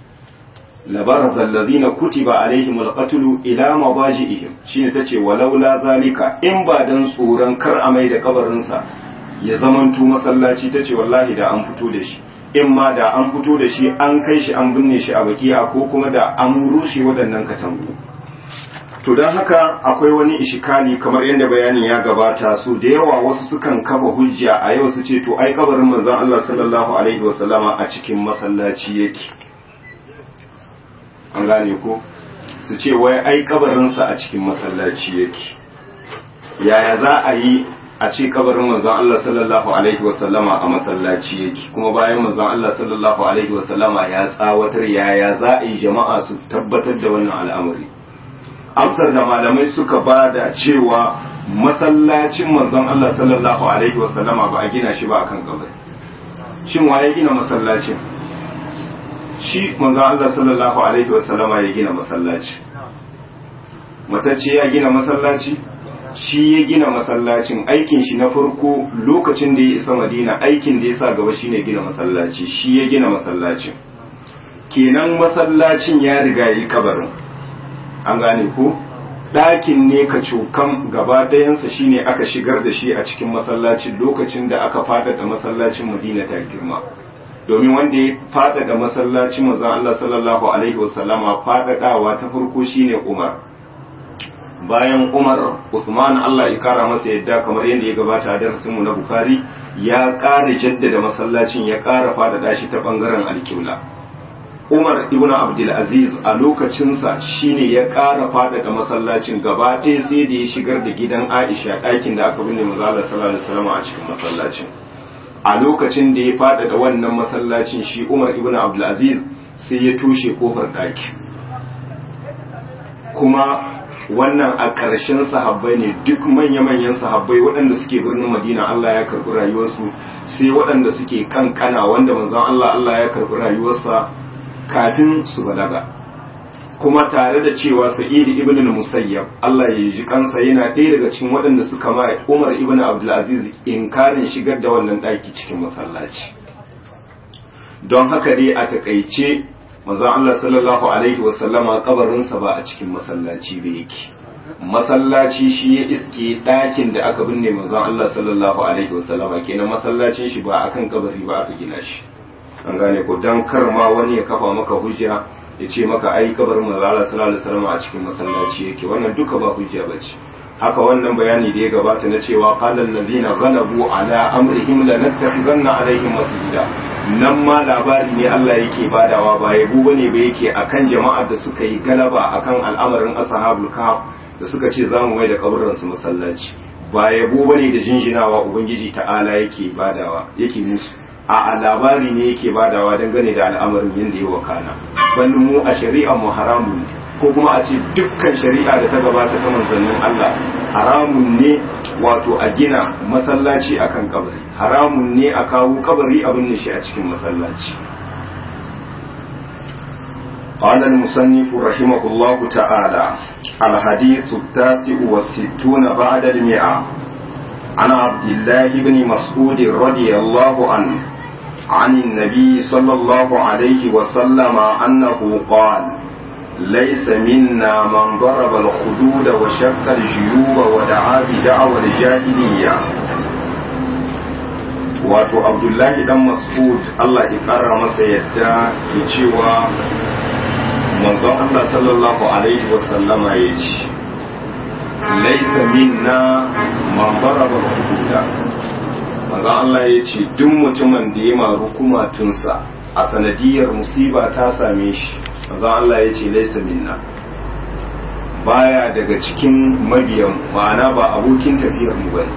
Speaker 1: la baraza alladhina kutiba alaihim al-qatl ila madaji'ihim shine tace walaula zalika in ba dan tsoron kar a mai da kabarin sa ya zamanto masallaci tace wallahi da an fito da shi in ma da an fito da shi an kai shi an binne shi a bakiya ko kuma da an rushe waɗannan katangu to don haka akwai wani ishikali kamar yadda bayanin ya gabata su da yawa wasu sukan kafa hujja a yau su ce to ai kabarin manzon Allah sallallahu alaihi wasallama a cikin masallaci yake an gane ko su ce wai ai kabarinsa a cikin masallaci yake yaya za a yi a ce kabarin manzon Allah sallallahu alaihi wasallama a masallaci yake kuma bayan manzon Allah sallallahu alaihi wasallama ya tsawatar yaya za a yi jama'a su tabbatar da wannan al'amari amsar da malamai suka ba da cewa masallacin manzon Allah sallallahu alaihi wasallama ba a gina shi ba akan kabari shin wa ya gina masallacin shi manzon Allah sallallahu alaihi wasallama ya gina masallaci matacce ya gina masallaci shi ya gina masallacin aikin shi na farko lokacin da ya isa madina aikin da ya sa gaba shine gina masallaci shi ya gina masallacin kenan masallacin ya riga yi kabarin an gane ko ɗakin ne ka cokan gaba ɗayansa shine aka shigar da shi a cikin masallacin lokacin da aka faɗaɗa masallacin madina ta girma domin wanda ya faɗaɗa masallacin manzon Allah sallallahu alaihi wasallama faɗaɗawa ta farko shine Umar bayan Umar Usman Allah ya kara masa yadda kamar yadda ya gabata a darasin mu na Bukhari ya ƙara jaddada masallacin ya ƙara faɗaɗa shi ta ɓangaren alƙibla Umar ibn Abdul Aziz a lokacinsa shine ya ƙara faɗaɗa masallacin gaba ɗaya sai da ya shigar da gidan Aisha ɗakin da aka binne manzo Allah sallallahu alaihi wasallam a cikin masallacin a lokacin da ya faɗaɗa wannan masallacin shi Umar ibn Abdul Aziz sai ya toshe kofar ɗaki kuma wannan a ƙarshen sahabbai ne duk manya-manyan sahabbai waɗanda suke birnin madina Allah ya karɓi rayuwarsu sai waɗanda suke kankana wanda manzon Allah Allah ya karɓi rayuwarsa kafin su balaga kuma tare da cewa sa'id ibn al-musayyab Allah ya ji kansa yana ɗaya daga cikin waɗanda suka ma Umar ibn Abdul Aziz inkarin shigar da wannan ɗaki cikin masallaci don haka dai a takaice manzon Allah sallallahu alaihi wasallama kabarinsa ba a cikin masallaci ba yake masallaci shi ya iske ɗakin da aka binne manzon Allah sallallahu alaihi wasallama kenan masallacin shi ba akan kabari ba aka gina shi an gane ko dan kar ma wani ya kafa maka hujja ya ce maka ai kabarin manzon Allah sallallahu alaihi wasallama a cikin masallaci yake wannan duka ba hujja bace haka wannan bayani da ya gabata na cewa qala allazina ghalabu ala amrihim lanattakhidanna alaihim masjida nan ma labari ne Allah yake badawa ba yabo bane ba yake akan jama'ar da suka yi galaba akan al'amarin ashabul kahf da suka ce zamu mai da kaburin su masallaci ba yabo bane da jinjinawa ubangiji ta'ala yake badawa yake musu a labari ne yake badawa dangane da al'amarin yanda ya wakana bal mu a shari'a mu haramun ne ko kuma a ce dukkan shari'a da ta gabata ta manzannin Allah haramun ne wato a gina masallaci akan kabari haramun ne a kawo kabari abin shi a cikin masallaci قال المصنف رحمه الله تعالى الحديث التاسع والستون بعد المئة عن عبد الله بن مسعود رضي الله عنه عن النبي صلى الله عليه وسلم أنه قال ليس منا من ضرب الخدود وشق الجيوب ودعا بدعوى الجاهلية wato abdullahi dan mas'ud Allah ya kara masa yadda ke cewa manzon Allah sallallahu alaihi wasallama ya ce laisa minna man daraba hududa manzon Allah ya ce duk mutumin da ya maru kumatunsa a sanadiyar musiba ta same shi manzon Allah ya ce laisa minna baya daga cikin mabiyan ma'ana ba abokin tafiyar mu bane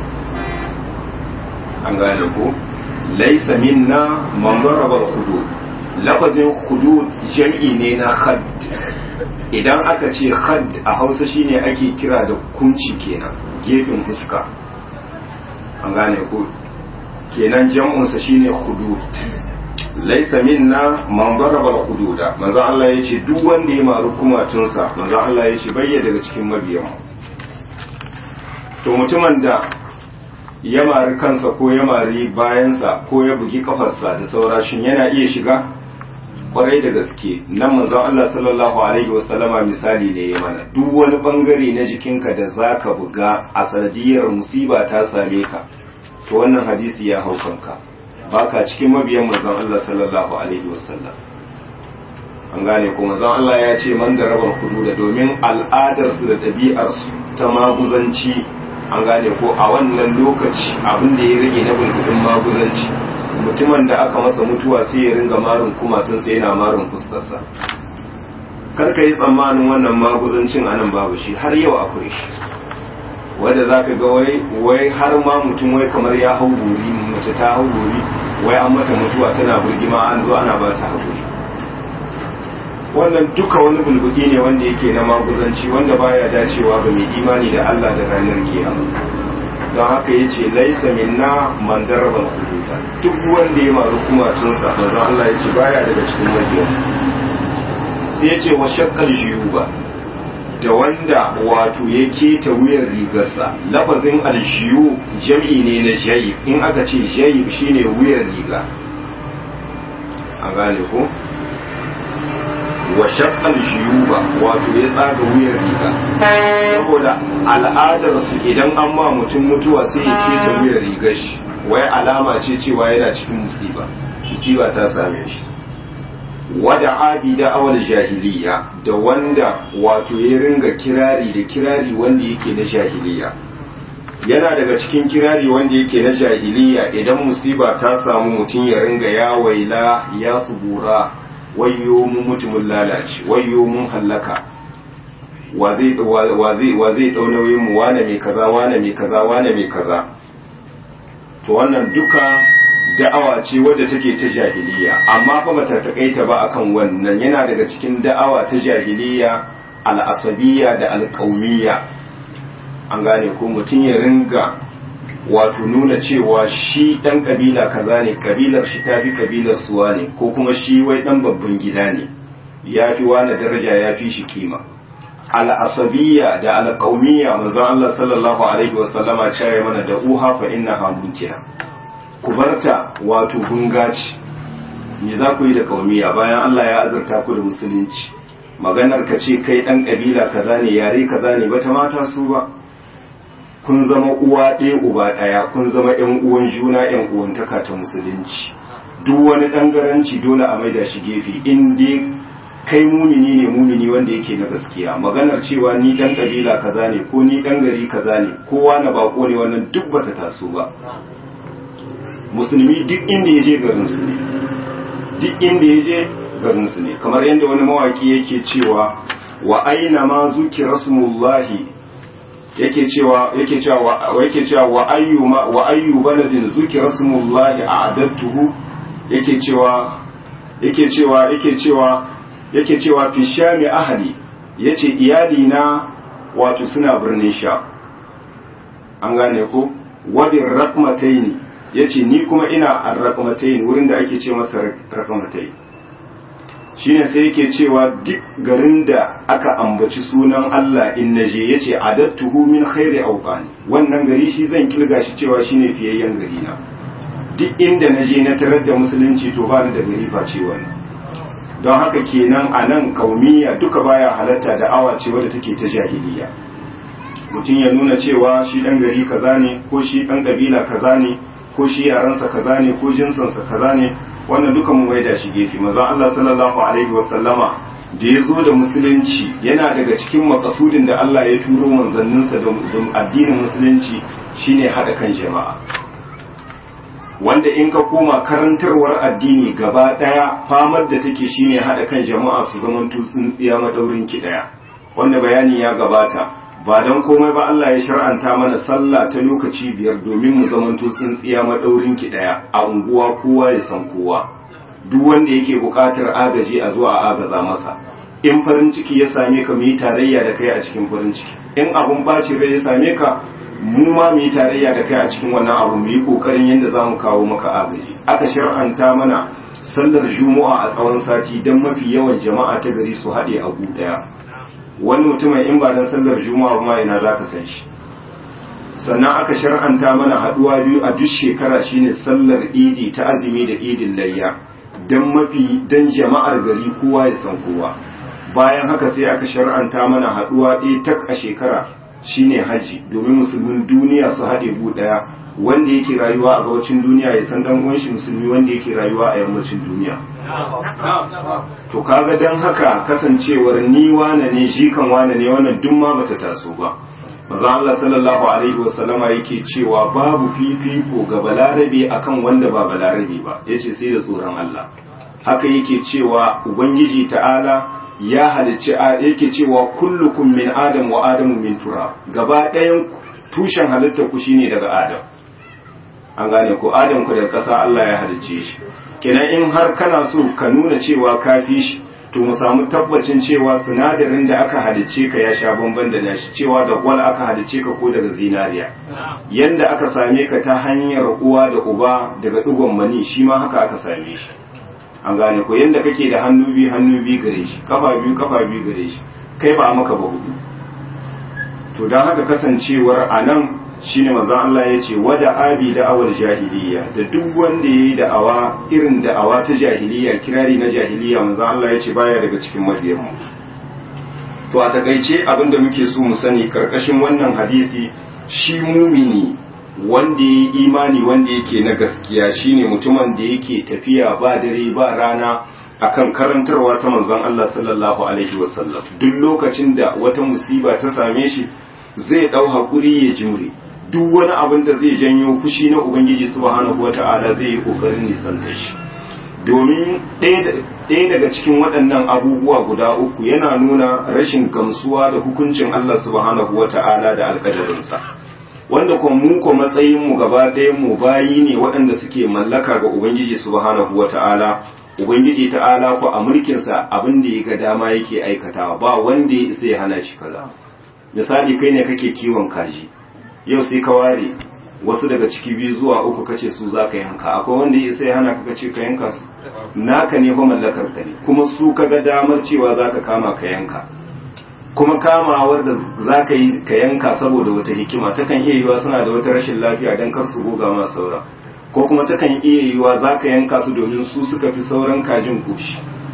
Speaker 1: an gane ko laisa minna man daraba hudud lafazin hudud jam'i ne na had idan aka ce had a hausa shine ake kira da kunci kenan gefen fuska an gane ko kenan jam'unsa shine hudud laisa minna man daraba hududa manzo Allah yace duk wanda ya maru kumatunsa manzo Allah yace bayya daga cikin mabiyan to mutumin da ya mari kansa ko ya mari bayansa ko ya bugi kafarsa da saura shin yana iya shiga kwarai da gaske nan manzon Allah sallallahu alaihi wasallama misali ne ya mana duk wani bangare na jikinka da zaka buga a sanadiyar musiba ta same ka to wannan hadisi ya hau kanka baka cikin mabiyan manzon Allah sallallahu alaihi wasallam an gane ko manzon Allah ya ce man da rabar da domin al'adarsu da ɗabi'arsu ta maguzanci an gane ko a wannan lokaci abin da ya rage na bulbudin maguzanci mutumin da aka masa mutuwa sai ya ringa marin kumatun sai yana marin fuskarsa karka yi tsammanin wannan maguzancin anan babu shi har yau akwai shi wanda za ka ga wai wai har ma mutum wai kamar ya hau gori mace ta hau gori wai an mata mutuwa tana burgima an zo ana ba ta haƙuri wannan duka wani bulbudi ne wanda yake na maguzanci wanda baya dacewa ga mai imani da Allah da ranar kiyama don haka ya ce laisa minna man darabal hududa duk wanda ya maru kumatunsa manzon Allah ya ce baya daga cikin mabiya sai ya ce wa shakkal jiyuba da wanda wato ya keta wuyan rigarsa lafazin aljiyu jam'i ne na jayib in aka ce jayib shine wuyan riga a gane ko wa shaqqal juyuba wato ya tsaga wuyar riga saboda al'adar su idan an ma mutum mutuwa sai ya keta wuyar rigar shi wai alama ce cewa yana cikin musiba musiba ta same shi wada abida awal jahiliya da wanda wato ya ringa kirari da kirari wanda yake na jahiliya yana daga cikin kirari wanda yake na jahiliya idan musiba ta samu mutum ya ringa ya waila ya subura wayyo mun mutumin lalace wayyo mun hallaka wa zai wa zai wa zai dau nauyin mu wane mai kaza wane mai kaza wane mai kaza to wannan duka da'awa ce wadda take ta jahiliya amma fa bata takaita ba akan wannan yana daga cikin da'awa ta jahiliya al'asabiyya da alƙaumiyya an gane ko mutum ya ringa wato nuna cewa shi ɗan ƙabila kaza ne ƙabilar shi ta fi ƙabilar suwa ne ko kuma shi wai ɗan babban gida ne ya fi wani daraja ya fi shi kima al'asabiyya da alƙaumiyya manzon Allah sallallahu alaihi wasallama cewa mana da uha fa inna hamuntiya ku barta wato gungaci me za ku yi da ƙaumiya bayan Allah ya azurta ku da musulunci maganar ka ce kai ɗan ƙabila kaza ne yare kaza ne bata mata su ba kun zama uwa ɗaya uba ɗaya kun zama ƴan uwan juna ƴan uwantaka ta musulunci duk wani ɗangaranci dole a maida shi gefe in dai kai mumini ne mumini wanda yake na gaskiya maganar cewa ni ɗan ƙabila kaza ne ko ni ɗan gari kaza ne kowa na bako ne wannan duk bata taso ba musulmi duk inda ya je garin su ne duk inda ya je garin su ne kamar yadda wani mawaki yake cewa wa aina ma zuki rasmullahi yake cewa yake cewa yake cewa wa ayyuma wa ayyu baladin zuki rasmullahi a'adattuhu yake cewa yake cewa yake cewa yake cewa fi shami ahli yace iyali na wato suna birnin sha an gane ko wadin rakmataini yace ni kuma ina ar-rakmataini wurin da ake ce masa rakmataini shine sai yake cewa duk garin da aka ambaci sunan Allah in naje yace adattuhu min khairi awqani wannan gari shi zan kilga shi cewa shine fiyayyen gari na duk inda naje na tarar da musulunci to ba ni da gari face wannan don haka kenan a nan kaumiya duka baya halatta da awa ce wadda take ta jahiliya mutum ya nuna cewa shi dan gari kaza ne ko shi dan kabila kaza ne ko shi yaransa kaza ne ko jinsansa kaza ne wannan duka mu maida shi gefe manzon Allah sallallahu alaihi wa sallama da ya zo da musulunci yana daga cikin makasudin da Allah ya turo manzanninsa da addinin musulunci shine hada kan jama'a wanda in ka koma karantarwar addini gaba daya famar da take shine hada kan jama'a su zaman tsintsiya madaurin ki daya wanda bayani ya gabata ba don komai ba Allah ya shar'anta mana sallah ta lokaci biyar domin mu zamanto tsintsiya madaurin ki daya a unguwa kowa ya san kowa duk wanda yake buƙatar agaji a zuwa a agaza masa in farin ciki ya same ka mu yi tarayya da kai a cikin farin ciki in abun bacin rai ya same ka mu ma mu yi tarayya da kai a cikin wannan abu mu yi kokarin yadda za mu kawo maka agaji aka shar'anta mana sallar juma'a a tsawon sati don mafi yawan jama'a ta gari su haɗe a gu ɗaya wani mutumin in ba dan sallar juma'a ma ina za ka san shi sannan aka shar'anta mana haɗuwa biyu a duk shekara shine sallar idi ta azumi da idin layya don mafi dan jama'ar gari kowa ya san kowa bayan haka sai aka shar'anta mana haɗuwa ɗaya tak a shekara shine haji domin musulmin duniya su haɗe bu ɗaya wanda yake rayuwa a gabacin duniya ya san dan uwan shi musulmi wanda yake rayuwa a yammacin duniya to kaga dan haka kasancewar ni wane ne shi kan wane ne wannan duk ma bata taso ba manzo Allah sallallahu alaihi wasallama yake cewa babu fifiko ga balarabe akan wanda ba balarabe ba yace sai da tsoron Allah haka yake cewa ubangiji ta'ala ya halicci yake cewa kullukum min adam wa adamu min turab gaba ɗayan tushen halittar ku shine daga adam an gane ko adam ku daga ƙasa Allah ya halicce shi kenan in har kana so ka nuna cewa ka fi shi to mu samu tabbacin cewa sinadarin da aka halicce ka ya sha bamban da nashi cewa da gwal aka halicce ka ko daga zinariya yanda aka same ka ta hanyar uwa da uba daga digon mani shi ma haka aka same shi an gane ko yanda kake da hannu biyu hannu biyu gare shi kafa biyu kafa biyu gare shi kai ba a maka ba hudu to don haka kasancewar a nan shine manzon Allah ya ce wada abi da'awar jahiliya da duk wanda yayi da'awa irin da'awa ta jahiliya kirari na jahiliya manzon Allah ya ce baya daga cikin mabiyan mu to a takaice abinda muke so mu sani karkashin wannan hadisi shi mumini wanda yayi imani wanda yake na gaskiya shine mutumin da yake tafiya ba dare ba rana akan karantarwa ta manzon Allah sallallahu alaihi wasallam duk lokacin da wata musiba ta same shi zai dau hakuri ya jimre duk wani abin da zai janyo fushi na ubangiji subhanahu wata'ala zai yi kokarin nisan da shi domin ɗaya daga cikin waɗannan abubuwa guda uku yana nuna rashin gamsuwa da hukuncin Allah subhanahu wata'ala da alƙadarinsa wanda kuma mu ko matsayin mu gaba ɗayan mu bayi ne waɗanda suke mallaka ga ubangiji subhanahu wata'ala ubangiji ta'ala ko a mulkinsa abin da ya ga dama yake aikatawa ba wanda ya isa ya hana shi kaza misali kai ne kake kiwon kaji yau sai ka ware wasu daga ciki biyu zuwa uku kace su za ka yanka akwai wanda ya sai hana ka kace ka yanka su naka ne fa mallakar ka ne kuma su ka ga damar cewa za ka kama ka yanka kuma kamawar da za ka yi ka yanka saboda wata hikima takan iya yiwa suna da wata rashin lafiya don kar su goga ma saura ko kuma takan iya yiwa za ka yanka su domin su suka fi sauran kajin koshi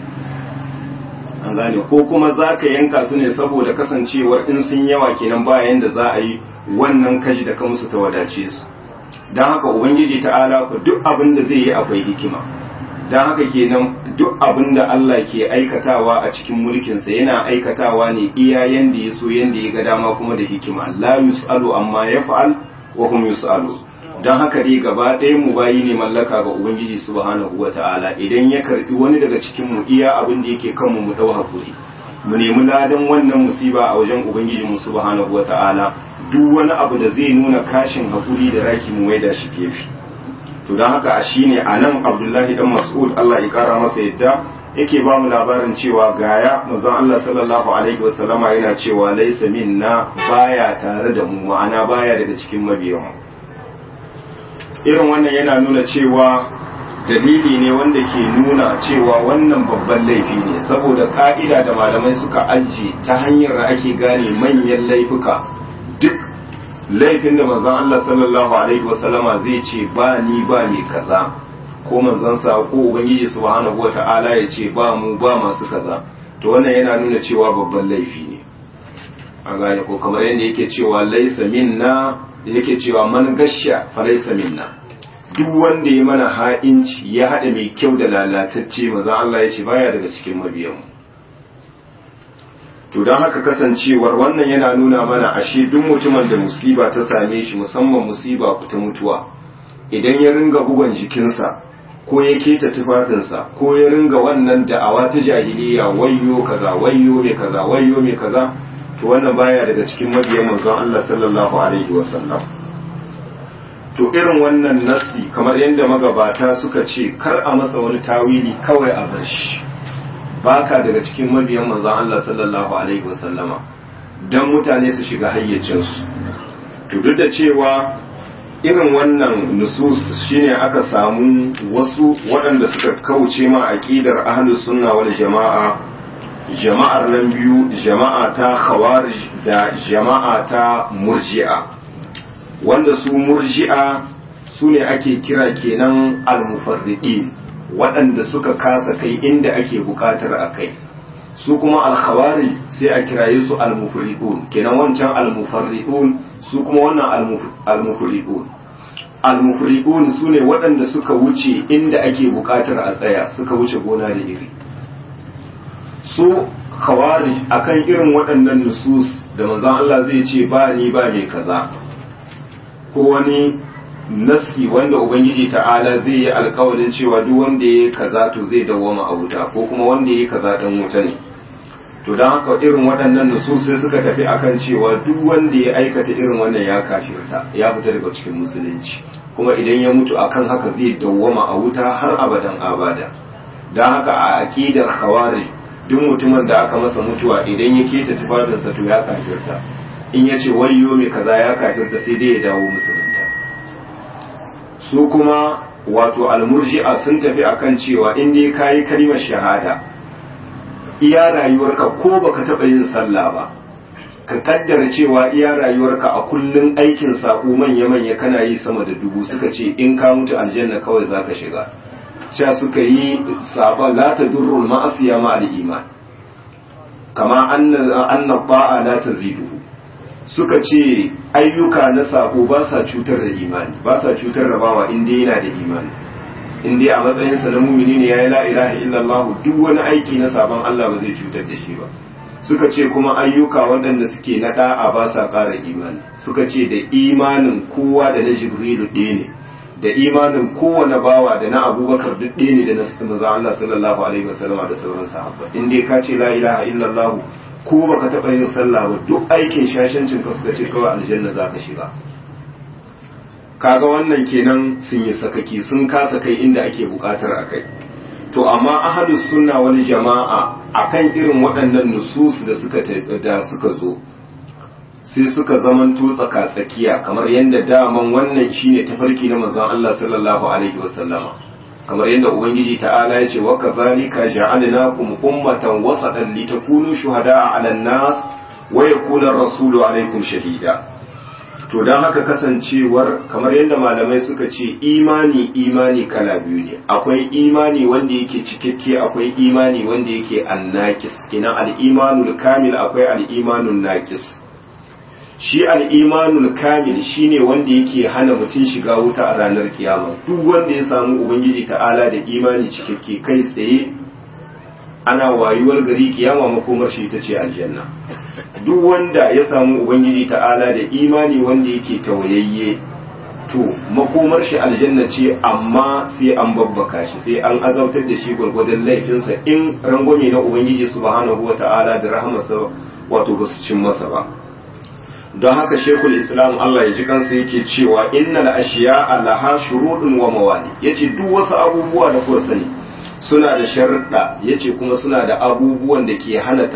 Speaker 1: an gane ko kuma za ka yanka su ne saboda kasancewar in sun yawa kenan bayan da za a yi wannan kashi da kansu ta wadace su don haka ubangiji ta'ala ku duk abin da zai yi akwai hikima don haka kenan duk abin da Allah ke aikatawa a cikin mulkinsa yana aikatawa ne iya yanda ya so yanda ya ga dama kuma da hikima la yus'alu amma yaf'al wa hum yus'alu don haka dai gaba ɗaya mu bayi ne mallaka ga ubangiji subhanahu wata'ala idan ya karbi wani daga cikin mu iya abin da yake kanmu mu dau hakuri mu nemi ladan wannan musiba a wajen ubangiji mu subhanahu wata'ala duk wani abu da zai nuna kashin hakuri da raki mu waida shi gefe to don haka a shine a nan abdullahi dan mas'ud Allah ya kara masa yadda yake ba mu labarin cewa gaya manzon Allah sallallahu alaihi wasallama yana cewa laysa minna baya tare da mu ma'ana baya daga cikin mabiyan irin wannan yana nuna cewa dalili ne wanda ke nuna cewa wannan babban laifi ne saboda ka'ida da malamai suka ajiye ta hanyar da ake gane manyan laifuka duk laifin da manzon Allah sallallahu alaihi wasallama zai ce ba ni ba ni kaza ko manzansa ko ubangiji subhanahu wata'ala ya ce ba mu ba masu kaza to wannan yana nuna cewa babban laifi ne an gane ko kamar yadda yake cewa laisa minna yake cewa man gasha fa laisa minna duk wanda ya mana ha'inci ya hada mai kyau da lalatacce maza Allah ya ce baya daga cikin mabiyanmu to don haka kasancewar wannan yana nuna mana ashe duk mutumin da musiba ta same shi musamman musiba ta mutuwa idan ya ringa bugon jikinsa ko ya keta tufafinsa ko ya ringa wannan da'awa ta jahiliya wayyo kaza wayyo me kaza wayyo me kaza to wannan baya daga cikin mabiyan manzon Allah sallallahu alaihi wasallam to irin wannan nasi kamar yadda magabata suka ce kar a masa wani tawili kawai a bar shi baka daga cikin mabiyan manzon Allah sallallahu alaihi wasallama dan mutane su shiga hayyacinsu to duk da cewa irin wannan nusus shine aka samu wasu waɗanda suka kauce ma aqidar ahlus sunna wal jama'a jama'ar nan biyu jama'a ta khawarij da jama'a ta murji'a wanda su murji'a su ne ake kira kenan al-mufarriqin waɗanda suka kasa kai inda ake bukatar a kai su kuma al-khawarij sai a kiraye su al-mufriqun kenan wancan al-mufarriqun su kuma wannan al-mufriqun al-mufriqun su ne waɗanda suka wuce inda ake bukatar a tsaya suka wuce gona da iri su khawarij akan irin waɗannan nusus da manzon Allah zai ce ba ni ba mai kaza ko wani nasi wanda ubangiji ta'ala zai yi alkawarin cewa duk wanda ya kaza to zai dawwama a wuta ko kuma wanda ya kaza dan wuta ne to don haka irin waɗannan nusus sai suka tafi akan cewa duk wanda ya aikata irin wannan ya kafirta ya fita daga cikin musulunci kuma idan ya mutu akan haka zai dawwama a wuta har abadan abada don haka a aqidar khawarij duk mutumin da aka masa mutuwa idan ya keta tufafinsa to ya kafirta in ya ce wayyo mai kaza ya kafirta sai dai ya dawo musulunta su kuma wato almurji'a sun tafi akan cewa in dai kayi kalimar shahada iya rayuwarka ko baka taɓa yin sallah ba ka kaddara cewa iya rayuwarka a kullun aikin sako manya-manya kana yi sama da dubu suka ce in ka mutu aljanna kawai zaka shiga cewa suka yi sabon la ta durrul ma'asiya ma iman kama anna ba'a la ta ziduhu suka ce ayyuka na sako ba sa cutar da imani ba sa cutar da bawa inda yana da imani inda a matsayinsa na mumini ne ya yi la ilaha illallah duk wani aiki na sabon Allah ba zai cutar da shi ba suka ce kuma ayyuka waɗanda suke na da'a ba sa ƙara imani suka ce da imanin kowa da na jibrilu ɗaya ne da imanin kowane bawa da na abubakar duk ɗaya ne da na maza Allah sallallahu alaihi wasallama da sauran sahabba in dai ka ce la ilaha illallah ko baka taɓa yin sallah ba duk aikin shashancin ka suka ce kawai aljanna za ka shiga kaga wannan kenan sun yi sakaki sun kasa kai inda ake buƙatar a kai to amma ahlus sunna wani jama'a akan irin waɗannan nusus da suka da suka zo sai suka zamanto tsaka tsakiya kamar yadda daman wannan shine tafarki na manzon Allah sallallahu alaihi wasallama kamar yadda ubangiji ta'ala ya ce wa kadhalika ja'alnakum ummatan wasatan litakunu shuhada'a 'alan nas wa yakuna ar-rasulu 'alaykum shahida to dan haka kasancewar kamar yadda malamai suka ce imani imani kala biyu ne akwai imani wanda yake cikakke akwai imani wanda yake annakis kina al-imanul kamil akwai al-imanun naqis shi al'imanul kamil shi ne wanda yake hana mutum shiga wuta a ranar kiyama duk wanda ya samu ubangiji ta'ala da imani cikakke kai tsaye ana wayuwar gari kiyama makomar shi ta ce aljanna duk wanda ya samu ubangiji ta'ala da imani wanda yake tawayayye to makomar shi aljanna ce amma sai an babbaka shi sai an azautar da shi gwargwadon laifinsa in rangwame na ubangiji subhanahu wa ta'ala da rahamarsa wato ba su cin masa ba don haka shekul islam Allah ya ji kansa yake cewa innal ashiya laha shurudun wa mawani yace duk wasu abubuwa da kuka sani suna da sharuɗa yace kuma suna da abubuwan da ke hana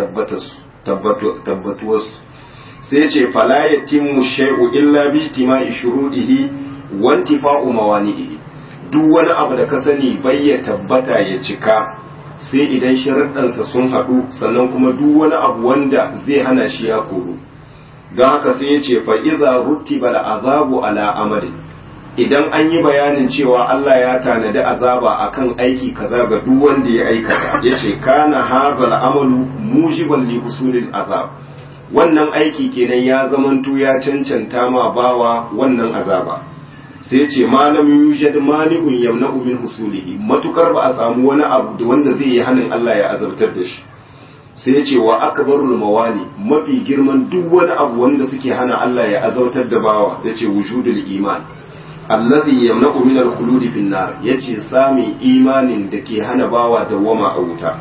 Speaker 1: tabbatuwarsu sai ce fala yatimmu shay'u illa bi ijtima'i shuruɗihi wa intifa'u mawani'ihi duk wani abu da ka sani bai ya tabbata ya cika sai idan sharuɗansa sun haɗu sannan kuma duk wani abu wanda zai hana shi ya koru don haka sai ya ce fa iza rutiba azabu ala amalin idan an yi bayanin cewa Allah ya tanadi azaba akan aiki kaza ga duk wanda ya aikata yace kana hadhal amalu mujiban li husulil azab wannan aiki kenan ya zamanto ya cancanta ma bawa wannan azaba sai ce malam yujad mani'un yamna'u min husulihi matukar ba a samu wani abu da wanda zai yi hanin Allah ya azabtar da shi sai ya ce wa akbarul mawani mafi girman duk wani abu wanda suke hana Allah ya azabtar da bawa yace wujudul iman allazi yamna'u min al-khuludi fin nar yace sami imanin da ke hana bawa dawwama a wuta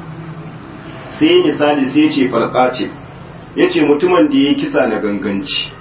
Speaker 1: sai misali sai yace falqati yace mutumin da yayi kisa na ganganci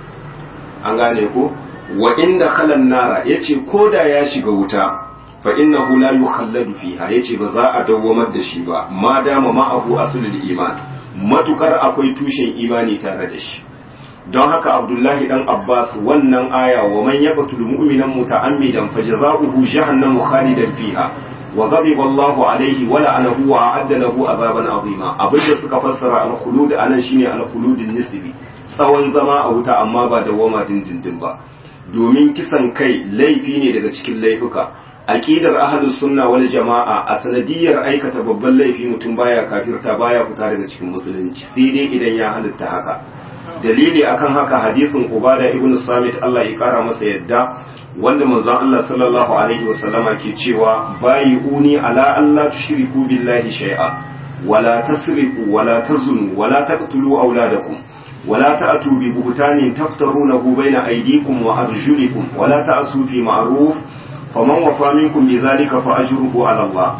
Speaker 1: an gane ko wa inda khalan nara yace koda ya shiga wuta fa innahu la yukhalladu fiha yace ba za a dawwamar da shi ba ma dama ma abu aslul iman matukar akwai tushen imani tare da shi don haka abdullahi dan abbas wannan aya wa man yaqtul mu'minan muta'ammidan fajza'uhu jahannamu khalidan fiha wa ghadiba Allahu alayhi wa la'anahu wa a'adda lahu azaban azima abinda suka fassara al-khulud anan shine al-khulud nisbi tsawon zama a wuta amma ba da wama dindindin ba domin kisan kai laifi ne daga cikin laifuka aqidar ahlus sunna wal jama'a a sanadiyar aikata babban laifi mutum baya kafirta baya fita daga cikin musulunci sai dai idan ya halitta haka dalili akan haka hadisin ubada ibn samit Allah ya kara masa yadda wanda manzon Allah sallallahu alaihi wasallama ke cewa bayi uni ala Allah tushriku billahi shay'a wala tasriqu wala tazunu wala taqtulu auladakum ولا تأتوا ببهتان تفترونه بين أيديكم وأرجلكم ولا تأسوا في معروف فمن وفى منكم بذلك فأجره على الله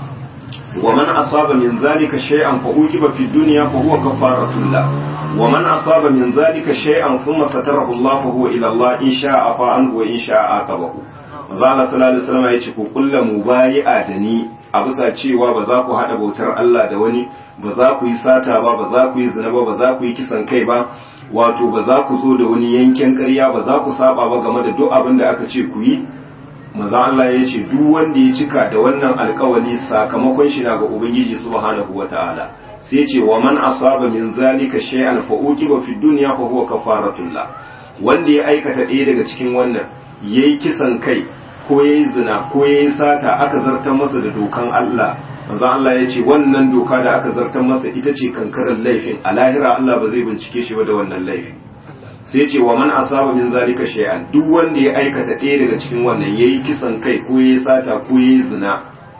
Speaker 1: ومن أصاب من ذلك شيئا فأوجب في الدنيا فهو كفارة الله ومن أصاب من ذلك شيئا ثم ستره الله فهو إلى الله إن شاء عفا عنه وإن شاء عاقبه Mazala sallallahu alaihi wasallam ya ce ku kulla mubayi'a da ni a bisa cewa ba za ku haɗa bautar Allah da wani ba za ku yi sata ba ba za ku yi zina ba ba za ku yi kisan kai ba wato ba za ku zo da wani yanken ƙarya ba za ku saba ba game da duk abin da aka ce ku yi maza Allah ya ce duk wanda ya cika da wannan alkawali sakamakon shi na ga ubangiji subhanahu wataala sai ce wa man asaba min zalika shay'an fa uqiba fi dunya fa huwa kafaratullah wanda ya aikata ɗaya daga cikin wannan yayi kisan kai ko yayi zina ko yayi sata aka zartar masa da dokan Allah manzo Allah ya ce wannan doka da aka zartar masa ita ce kankarar laifin a lahira Allah ba zai bincike shi ba da wannan laifin sai ce wa man asaba min zalika shay'an duk wanda ya aikata ɗaya daga cikin wannan yayi kisan kai ko yayi sata ko yayi zina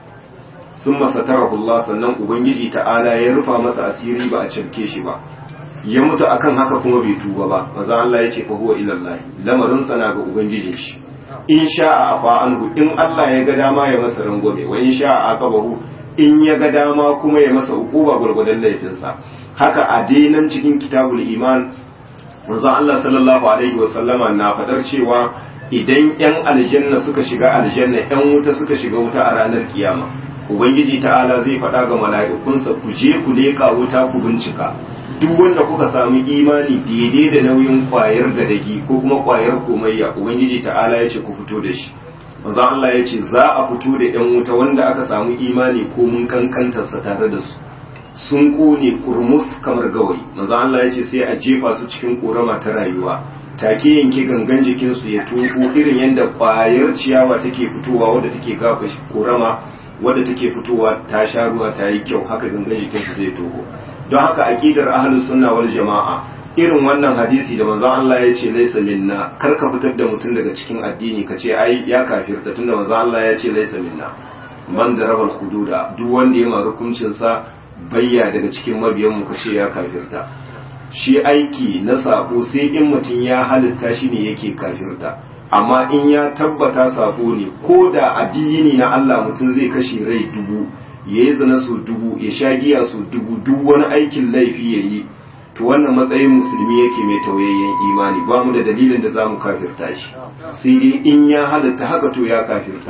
Speaker 1: sun masatarahu Allah sannan ubangiji ta'ala ya rufa masa asiri ba a cirke shi ba ya mutu akan haka kuma bai tuba ba manzo Allah ya ce fa huwa ila Allah lamarin sana ga ubangijin shi in sha'a afa anhu in Allah ya ga dama ya masa rangwame wa in sha'a aqabahu in ya ga dama kuma ya masa ukuba gwargwadon laifinsa haka a dainan cikin kitabul iman manzon Allah sallallahu alaihi wasallama na fadar cewa idan yan aljanna suka shiga aljanna yan wuta suka shiga wuta a ranar kiyama ubangiji ta'ala zai faɗa ga mala'ikunsa ku je ku leƙa wuta ku bincika duk wanda kuka samu imani daidai da nauyin kwayar gadagi ko kuma kwayar komayya ubangiji ta'ala ya ce ku fito da shi manzo Allah ya ce za a fito da ‘yan wuta wanda aka samu imani ko mun kankantarsa tare da su sun kone kurmus kamar gawayi manzo Allah ya ce sai a jefa su cikin korama ta rayuwa take yanke gangan jikinsu ya tuku irin yadda ƙwayar ciyawa take fitowa wadda take gafa korama wadda take fitowa ta sha ruwa ta yi kyau haka gangan jikinsu zai toho don haka aqidar ahlus sunna wal jama'a irin wannan hadisi da manzon Allah ya ce laisa minna kar ka fitar da mutum daga cikin addini ka ce ai ya kafirta tunda manzon Allah ya ce laisa minna man da rabal hududa duk wanda ya ma hukuncin sa bayya daga cikin mabiyan mu ka ce ya kafirta shi aiki na sabo sai in mutum ya halitta shi ne yake kafirta amma in ya tabbata sabo ne ko da addini na Allah mutum zai kashe rai dubu ya yi zina su dubu ya sha giya su dubu duk wani aikin laifi ya yi to wannan matsayin musulmi yake mai tauyayyen imani ba mu da dalilin da za mu kafirta shi sai dai in ya halatta haka to ya kafirta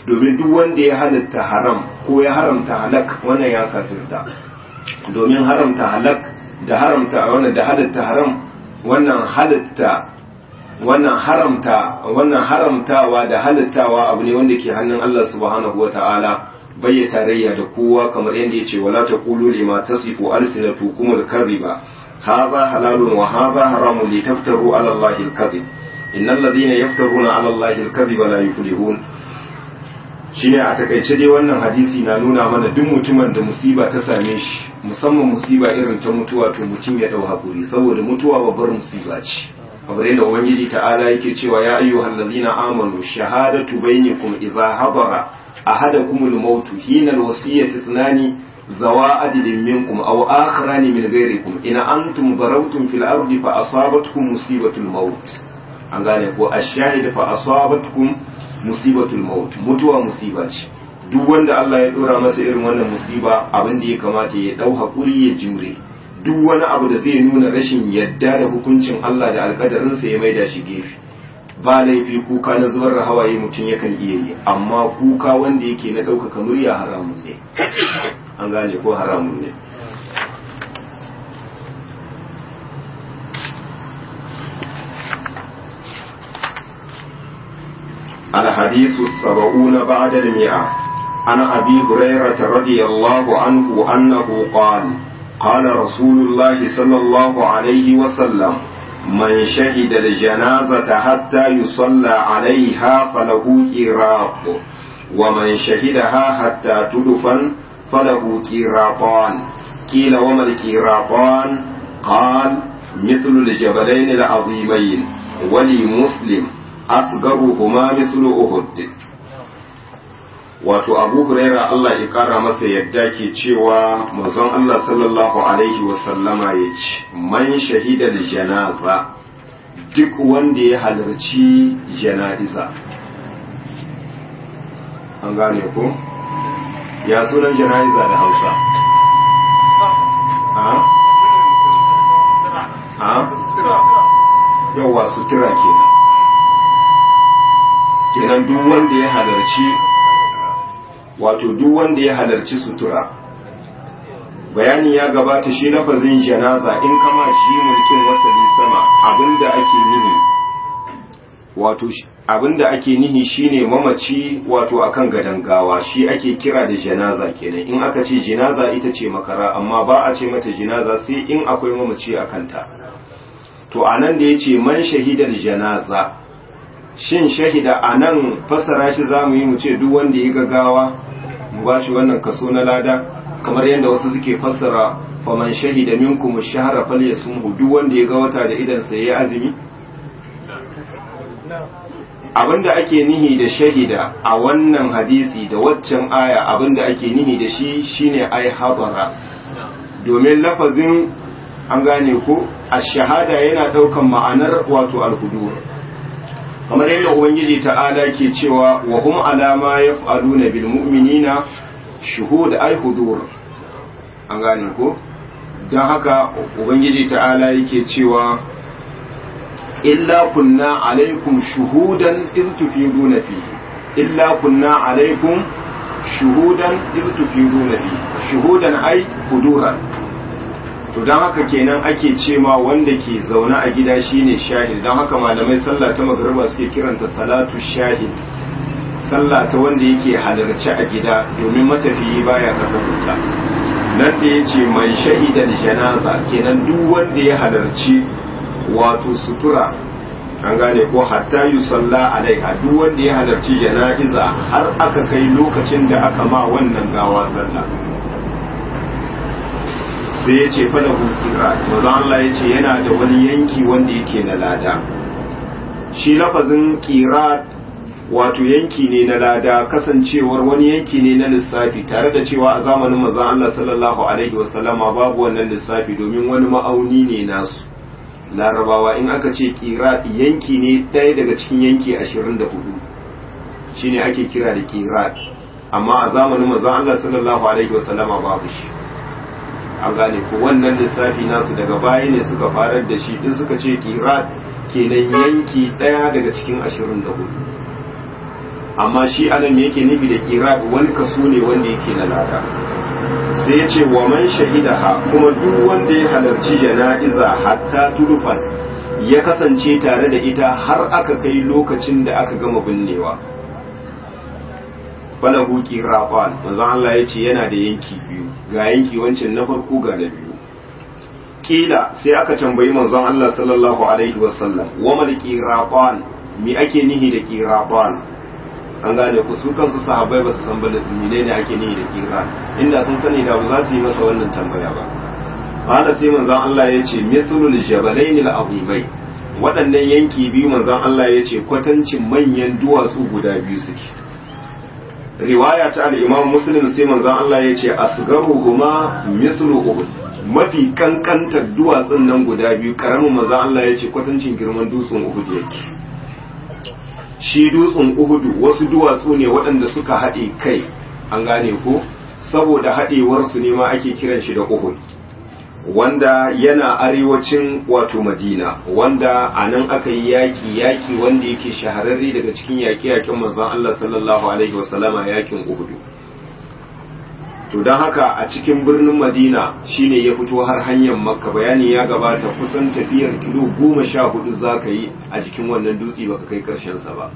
Speaker 1: domin duk wanda ya halitta haram ko ya haramta halak wannan ya kafirta domin haramta halak da haramta wannan da halitta haram wannan halitta wannan haramta wannan haramtawa da halittawa abu ne wanda ke hannun Allah subhanahu wata'ala bai tarayya da kowa kamar yadda ya ce wala taqulu lima tasifu alsinatukum al-kadhiba hadha halalun wa hadha haramun litaftaru ala Allahi al-kadhib innal ladhina yaftaruna ala Allahi al-kadhiba la yuflihun shine a takaice dai wannan hadisi na nuna mana duk mutumin da musiba ta same shi musamman musiba irin ta mutuwa to mutum ya dau hakuri saboda mutuwa babbar musiba ce kamar yadda ubangiji ta'ala yake cewa ya ayyuhal ladina amanu shahadatu bainakum idza hadara ahadakum al-maut hina al-wasiyati ithnani zawa adilin minkum aw akharani min ghayrikum in antum darawtum fil ardi fa asabatkum musibatul maut an gane ko ash-shahid fa asabatkum musibatul maut mutuwa musiba ce duk wanda Allah ya dora masa irin wannan musiba abin da ya kamata ya dau hakuri ya jure duk wani abu da zai nuna rashin yadda da hukuncin Allah da alkadarinsa ya maida shi gefe ba laifi kuka na zubar da hawaye mutum yakan iya yi amma kuka wanda yake na ɗaukaka murya haramun ne an gane ko haramun ne الحديث السبعون بعد المئة عن أبي هريرة رضي الله عنه أنه قال قال رسول الله صلى الله عليه وسلم من شهد الجنازة حتى يصلى عليها فله كيراط ومن شهدها حتى تدفن فله كيراطان قيل وما الكيراطان قال مثل الجبلين العظيمين ولمسلم أصغرهما مثل أهد wato abu huraira Allah ya kara masa yadda ke cewa manzon Allah sallallahu alaihi wasallama ya ce man shahida da janaza duk wanda ya halarci jana'iza an gane ko ya sunan jana'iza da hausa ha ha yawa sutura kenan kenan duk wanda ya halarci wato duk wanda ya halarci sutura bayani ya gabata shi lafazin janaza in kama shi mulkin wasali sama abinda ake nihi wato abinda ake nihi shine mamaci wato akan gadan gawa shi ake kira da janaza kenan in aka ce janaza ita ce makara amma ba a ce mata janaza sai in akwai mamaci a kanta to anan da yace man shahidar janaza shin shahida anan fasara shi zamu yi mu ce duk wanda ya gagawa mu ba shi wannan kaso na lada kamar yadda wasu suke fassara faman shahida minkum ash-shahra falyasumhu duk wanda ya ga wata da idan sa yayi azumi abinda ake nihi da shahida a wannan hadisi da waccan aya abinda ake nihi da shi shine ai habara domin lafazin an gane ko ash-shahada yana daukan ma'anar wato al-hudur kamar yadda ubangiji ta'ala ke cewa wa hum alama yaf'aluna bil mu'minina shuhud ay hudur an gane ko dan haka ubangiji ta'ala yake cewa illa kunna alaikum shuhudan iz tufiduna fihi illa kunna alaikum shuhudan iz tufiduna fihi shuhudan ay huduran to don haka kenan ake ce ma wanda ke zaune a gida shine shahid don haka malamai sallah ta magariba suke kiranta salatu shahid sallah ta wanda yake halarci a gida domin matafiyi baya kasarta nan da ya ce mai shahidan janaza kenan duk wanda ya halarci wato sutura an gane ko hatta yi salla alaiha duk wanda ya halarci jana'iza har aka kai lokacin da aka ma wannan gawa sallah sai ya ce fada hukira maza Allah ya ce yana da wani yanki wanda yake na lada shi lafazin kira wato yanki ne na lada kasancewar wani yanki ne na lissafi tare da cewa a zamanin maza Allah sallallahu alaihi wasallama babu wannan lissafi domin wani ma'auni ne nasu larabawa in aka ce kira yanki ne ɗaya daga cikin yanki ashirin da hudu shine ake kira da kira amma a zamanin maza Allah sallallahu alaihi wasallama babu shi an gane ko wannan lissafi nasu daga baya ne suka farar da shi in suka ce kirat kenan yanki ɗaya daga cikin ashirin da hudu amma shi anan me yake nufi da qirab wani kaso ne wanda yake na lada sai ya ce wa man shahidaha kuma duk wanda ya halarci jana'iza hatta turfan ya kasance tare da ita har aka kai lokacin da aka gama binnewa falahu qiraqan manzo Allah ya ce yana da yanki biyu ga yanki wancan na farko ga na biyu kila sai aka tambayi manzon Allah sallallahu alaihi wasallam wa mal qiraqan mi ake nihi da qiraqan an gane ku su kansu sahabbai ba su san ba menene ake nihi da qiran inda sun sani da ba za su yi masa wannan tambaya ba qala sai manzon Allah ya ce mithlul jabalain al-azimai waɗannan yanki biyu manzon Allah ya ce kwatancin manyan duwatsu guda biyu suke riwaya ta al-imam muslim sai manzon Allah ya ce asgaruhuma mithlu uhud mafi kankantar duwatsun nan guda biyu karamin manzon Allah ya ce kwatancin girman dutsen uhud yake shi dutsen uhudu wasu duwatsu ne waɗanda suka haɗe kai an gane ko saboda haɗewarsu ne ma ake kiran shi da uhud wanda yana arewacin wato madina wanda a nan aka yi yaƙi yaƙi wanda yake shahararre daga cikin yaƙe-yaƙen manzon Allah sallallahu alaihi wasallama yaƙin uhudu to don haka a cikin birnin madina shine ya fito har hanyar makka bayani ya gabata kusan tafiyar kilo goma sha hudu za ka yi a jikin wannan dutse baka kai karshensa ba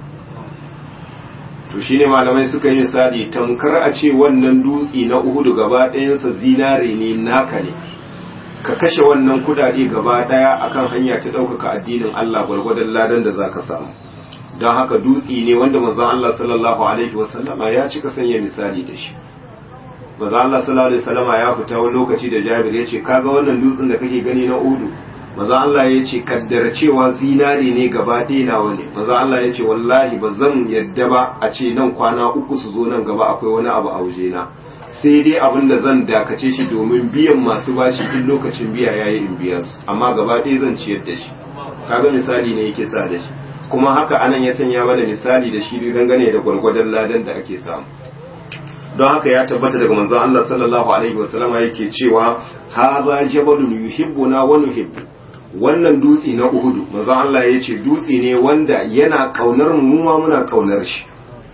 Speaker 1: to shine malamai suka yi misali tamkar a ce wannan dutse na uhudu gaba ɗayansa zinare ne naka ne ka kashe wannan kudade gaba ɗaya akan hanya ta ɗaukaka addinin allah gwargwadon ladan da za ka samu don haka dutse ne wanda manzon allah sallallahu alaihi wasallama ya cika sanya misali da shi maza Allah sallallahu alaihi wasallama ya fita wani lokaci da Jabir yace kaga wannan dutsen da kake gani na Udu maza Allah yace kaddara cewa zinare ne gaba ɗaya nawa ne maza Allah yace wallahi ba zan yadda ba a ce nan kwana uku su zo nan gaba akwai wani abu a waje na sai dai abin da zan dakace shi domin biyan masu bashi in lokacin biya yayi in biya su amma gaba ɗaya zan ciyar da shi kaga misali ne yake sa da shi kuma haka anan ya sanya mana misali da shi dangane da gwargwadon ladan da ake samu don haka ya tabbata daga manzon Allah sallallahu alaihi wasallama yake cewa hadha jabalun yuhibbuna wa nuhibbu wannan dutse na Uhudu manzon Allah ya ce dutse ne wanda yana kaunar mu ma muna kaunar shi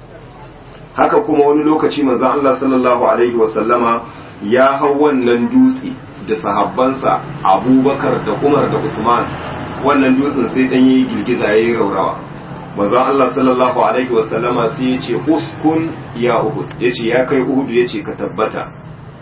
Speaker 1: haka kuma wani lokaci manzon Allah sallallahu alaihi wasallama ya hau wannan dutse da sahabbansa Abubakar da Umar da Usman wannan dutsen sai dan yi girgiza yayi raurawa manzon Allah sallallahu alaihi wasallama sai ya ce uskun ya uhud ya ce ya kai uhud ya ce ka tabbata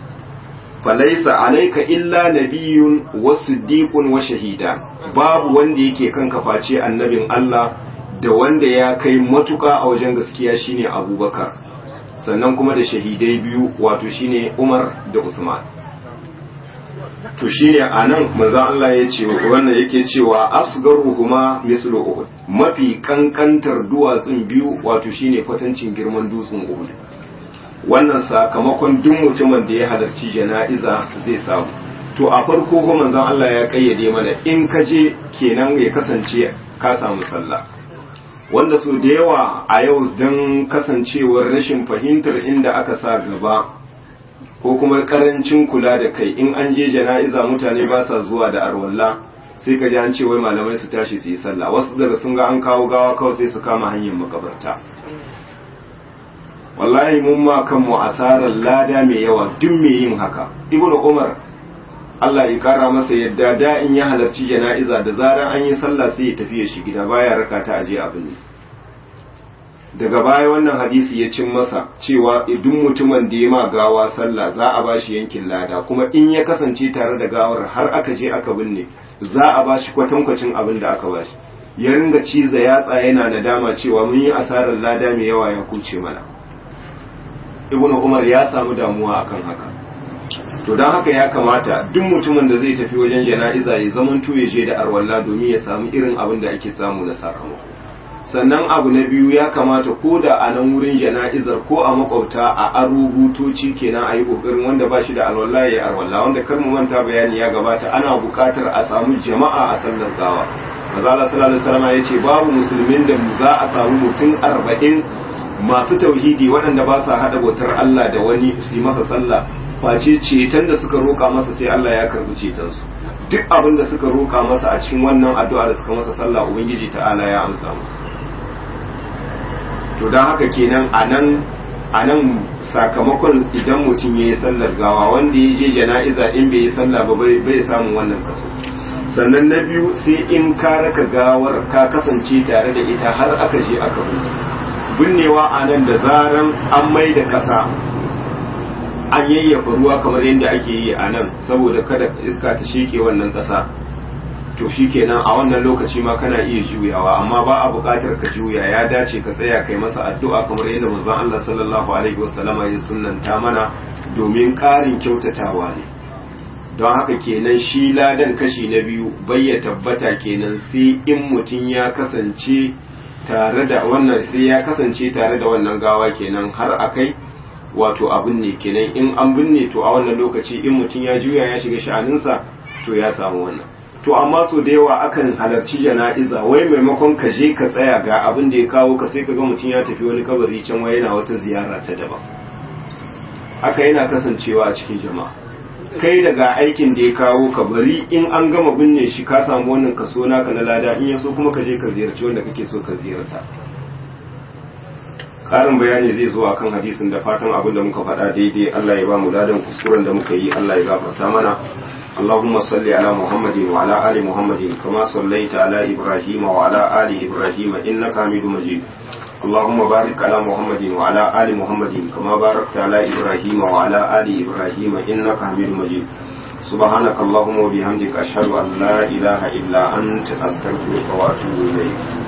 Speaker 1: falaisa alaika illa nabiyun wa siddiqun wa shahida babu wanda yake kan kaface annabin Allah da wanda ya kai matuka a wajen gaskiya shine abubakar sannan kuma da shahidai biyu wato shine umar da usman to shine anan manzon Allah ya ce wannan yake cewa asgaruhuma mislu uhud mafi kankantar duwatsun biyu wato shine kwatancin girman dutsen uhud wannan sakamakon duk mutumin da ya halarci jana'iza zai samu to a farko ko manzon Allah ya kayyade mana in ka je kenan ya kasance ka samu sallah wanda so da yawa a yau don kasancewar rashin fahimtar inda aka sa gaba ko kuma karancin kula da kai in an je jana'iza mutane ba sa zuwa da arwalla sai ka ji an ce wai malamai su tashi su yi sallah wasu daga sun ga an kawo gawa kawai sai su kama hanyar makabarta wallahi mun ma kanmu asarar lada mai yawa duk mai yin haka ibnu umar Allah ya kara masa yadda da in ya halarci jana'iza da zarar an yi sallah sai ya tafi ya shi gida baya raka ta aje abin ne daga baya wannan hadisi ya cin masa cewa idan mutumin da ya ma gawa sallah za a bashi yankin lada kuma in ya kasance tare da gawar har aka je aka binne za a bashi kwatankwacin abin da aka bashi ya ringa ciza yatsa yana nadama cewa mun yi asarar lada mai yawa ya kuce mana ibnu umar ya samu damuwa akan haka to don haka ya kamata duk mutumin da zai tafi wajen jana'iza ya zamanto ya je da arwalla domin ya samu irin abin da ake samu na sakamako sannan abu na biyu ya kamata ko da a nan wurin jana'izar ko a makwabta a aro butoci kenan a yi kokarin wanda ba shi da alwala ya yi alwala wanda kar mu manta bayani ya gabata ana buƙatar a samu jama'a a sallar gawa maza Allah sallallahu alaihi wasallam ya ce babu musulmin da za a samu mutum arba'in masu tauhidi waɗanda ba sa haɗa bautar Allah da wani su yi masa sallah face ceton da suka roƙa masa sai Allah ya karɓi cetonsu duk abin da suka roƙa masa a cikin wannan addu'a da suka masa sallah ubangiji ta'ala ya amsa musu to don haka kenan a nan a nan sakamakon idan mutum ya yi sallar gawa wanda ya je jana'iza in bai yi sallah ba bai samun wannan kaso sannan na biyu sai in ka raka gawar ka kasance tare da ita har aka je aka binne binnewa a nan da zaran an mai da ƙasa an yayyafa ruwa kamar yadda ake yi a nan saboda kada iska ta sheke wannan ƙasa to shi kenan a wannan lokaci ma kana iya juyawa amma ba a buƙatar ka juya ya dace ka tsaya kai masa addu'a kamar yadda manzon Allah sallallahu alaihi wasallama ya sunnanta mana domin ƙarin kyautatawa ne don haka kenan shi ladan kashi na biyu bai ya tabbata kenan sai in mutum ya kasance tare da wannan sai ya kasance tare da wannan gawa kenan har akai wato abin ne kenan in an binne to a wannan lokaci in mutum ya juya ya shiga sha'aninsa to ya samu wannan to amma so da yawa akan halarci jana'iza wai maimakon ka je ka tsaya ga abin da ya kawo ka sai ka ga mutum ya tafi wani kabari can wai yana wata ziyara ta daban haka yana kasancewa a cikin jama'a kai daga aikin da ya kawo ka bari in an gama binne shi ka samu wannan kaso naka na lada in ya so kuma ka je ka ziyarci wanda kake so ka ziyarta ƙarin bayani zai zo akan hadisin da fatan abin da muka faɗa daidai Allah ya ba mu ladan kuskuren da muka yi Allah ya gafarta mana اللهم صل على محمد وعلى آل محمد كما صليت على إبراهيم وعلى آل إبراهيم إنك حميد مجيد اللهم بارك على محمد وعلى آل محمد كما باركت على إبراهيم وعلى آل إبراهيم إنك حميد مجيد سبحانك اللهم وبحمدك أشهد أن لا إله إلا أنت أستغفرك وأتوب إليك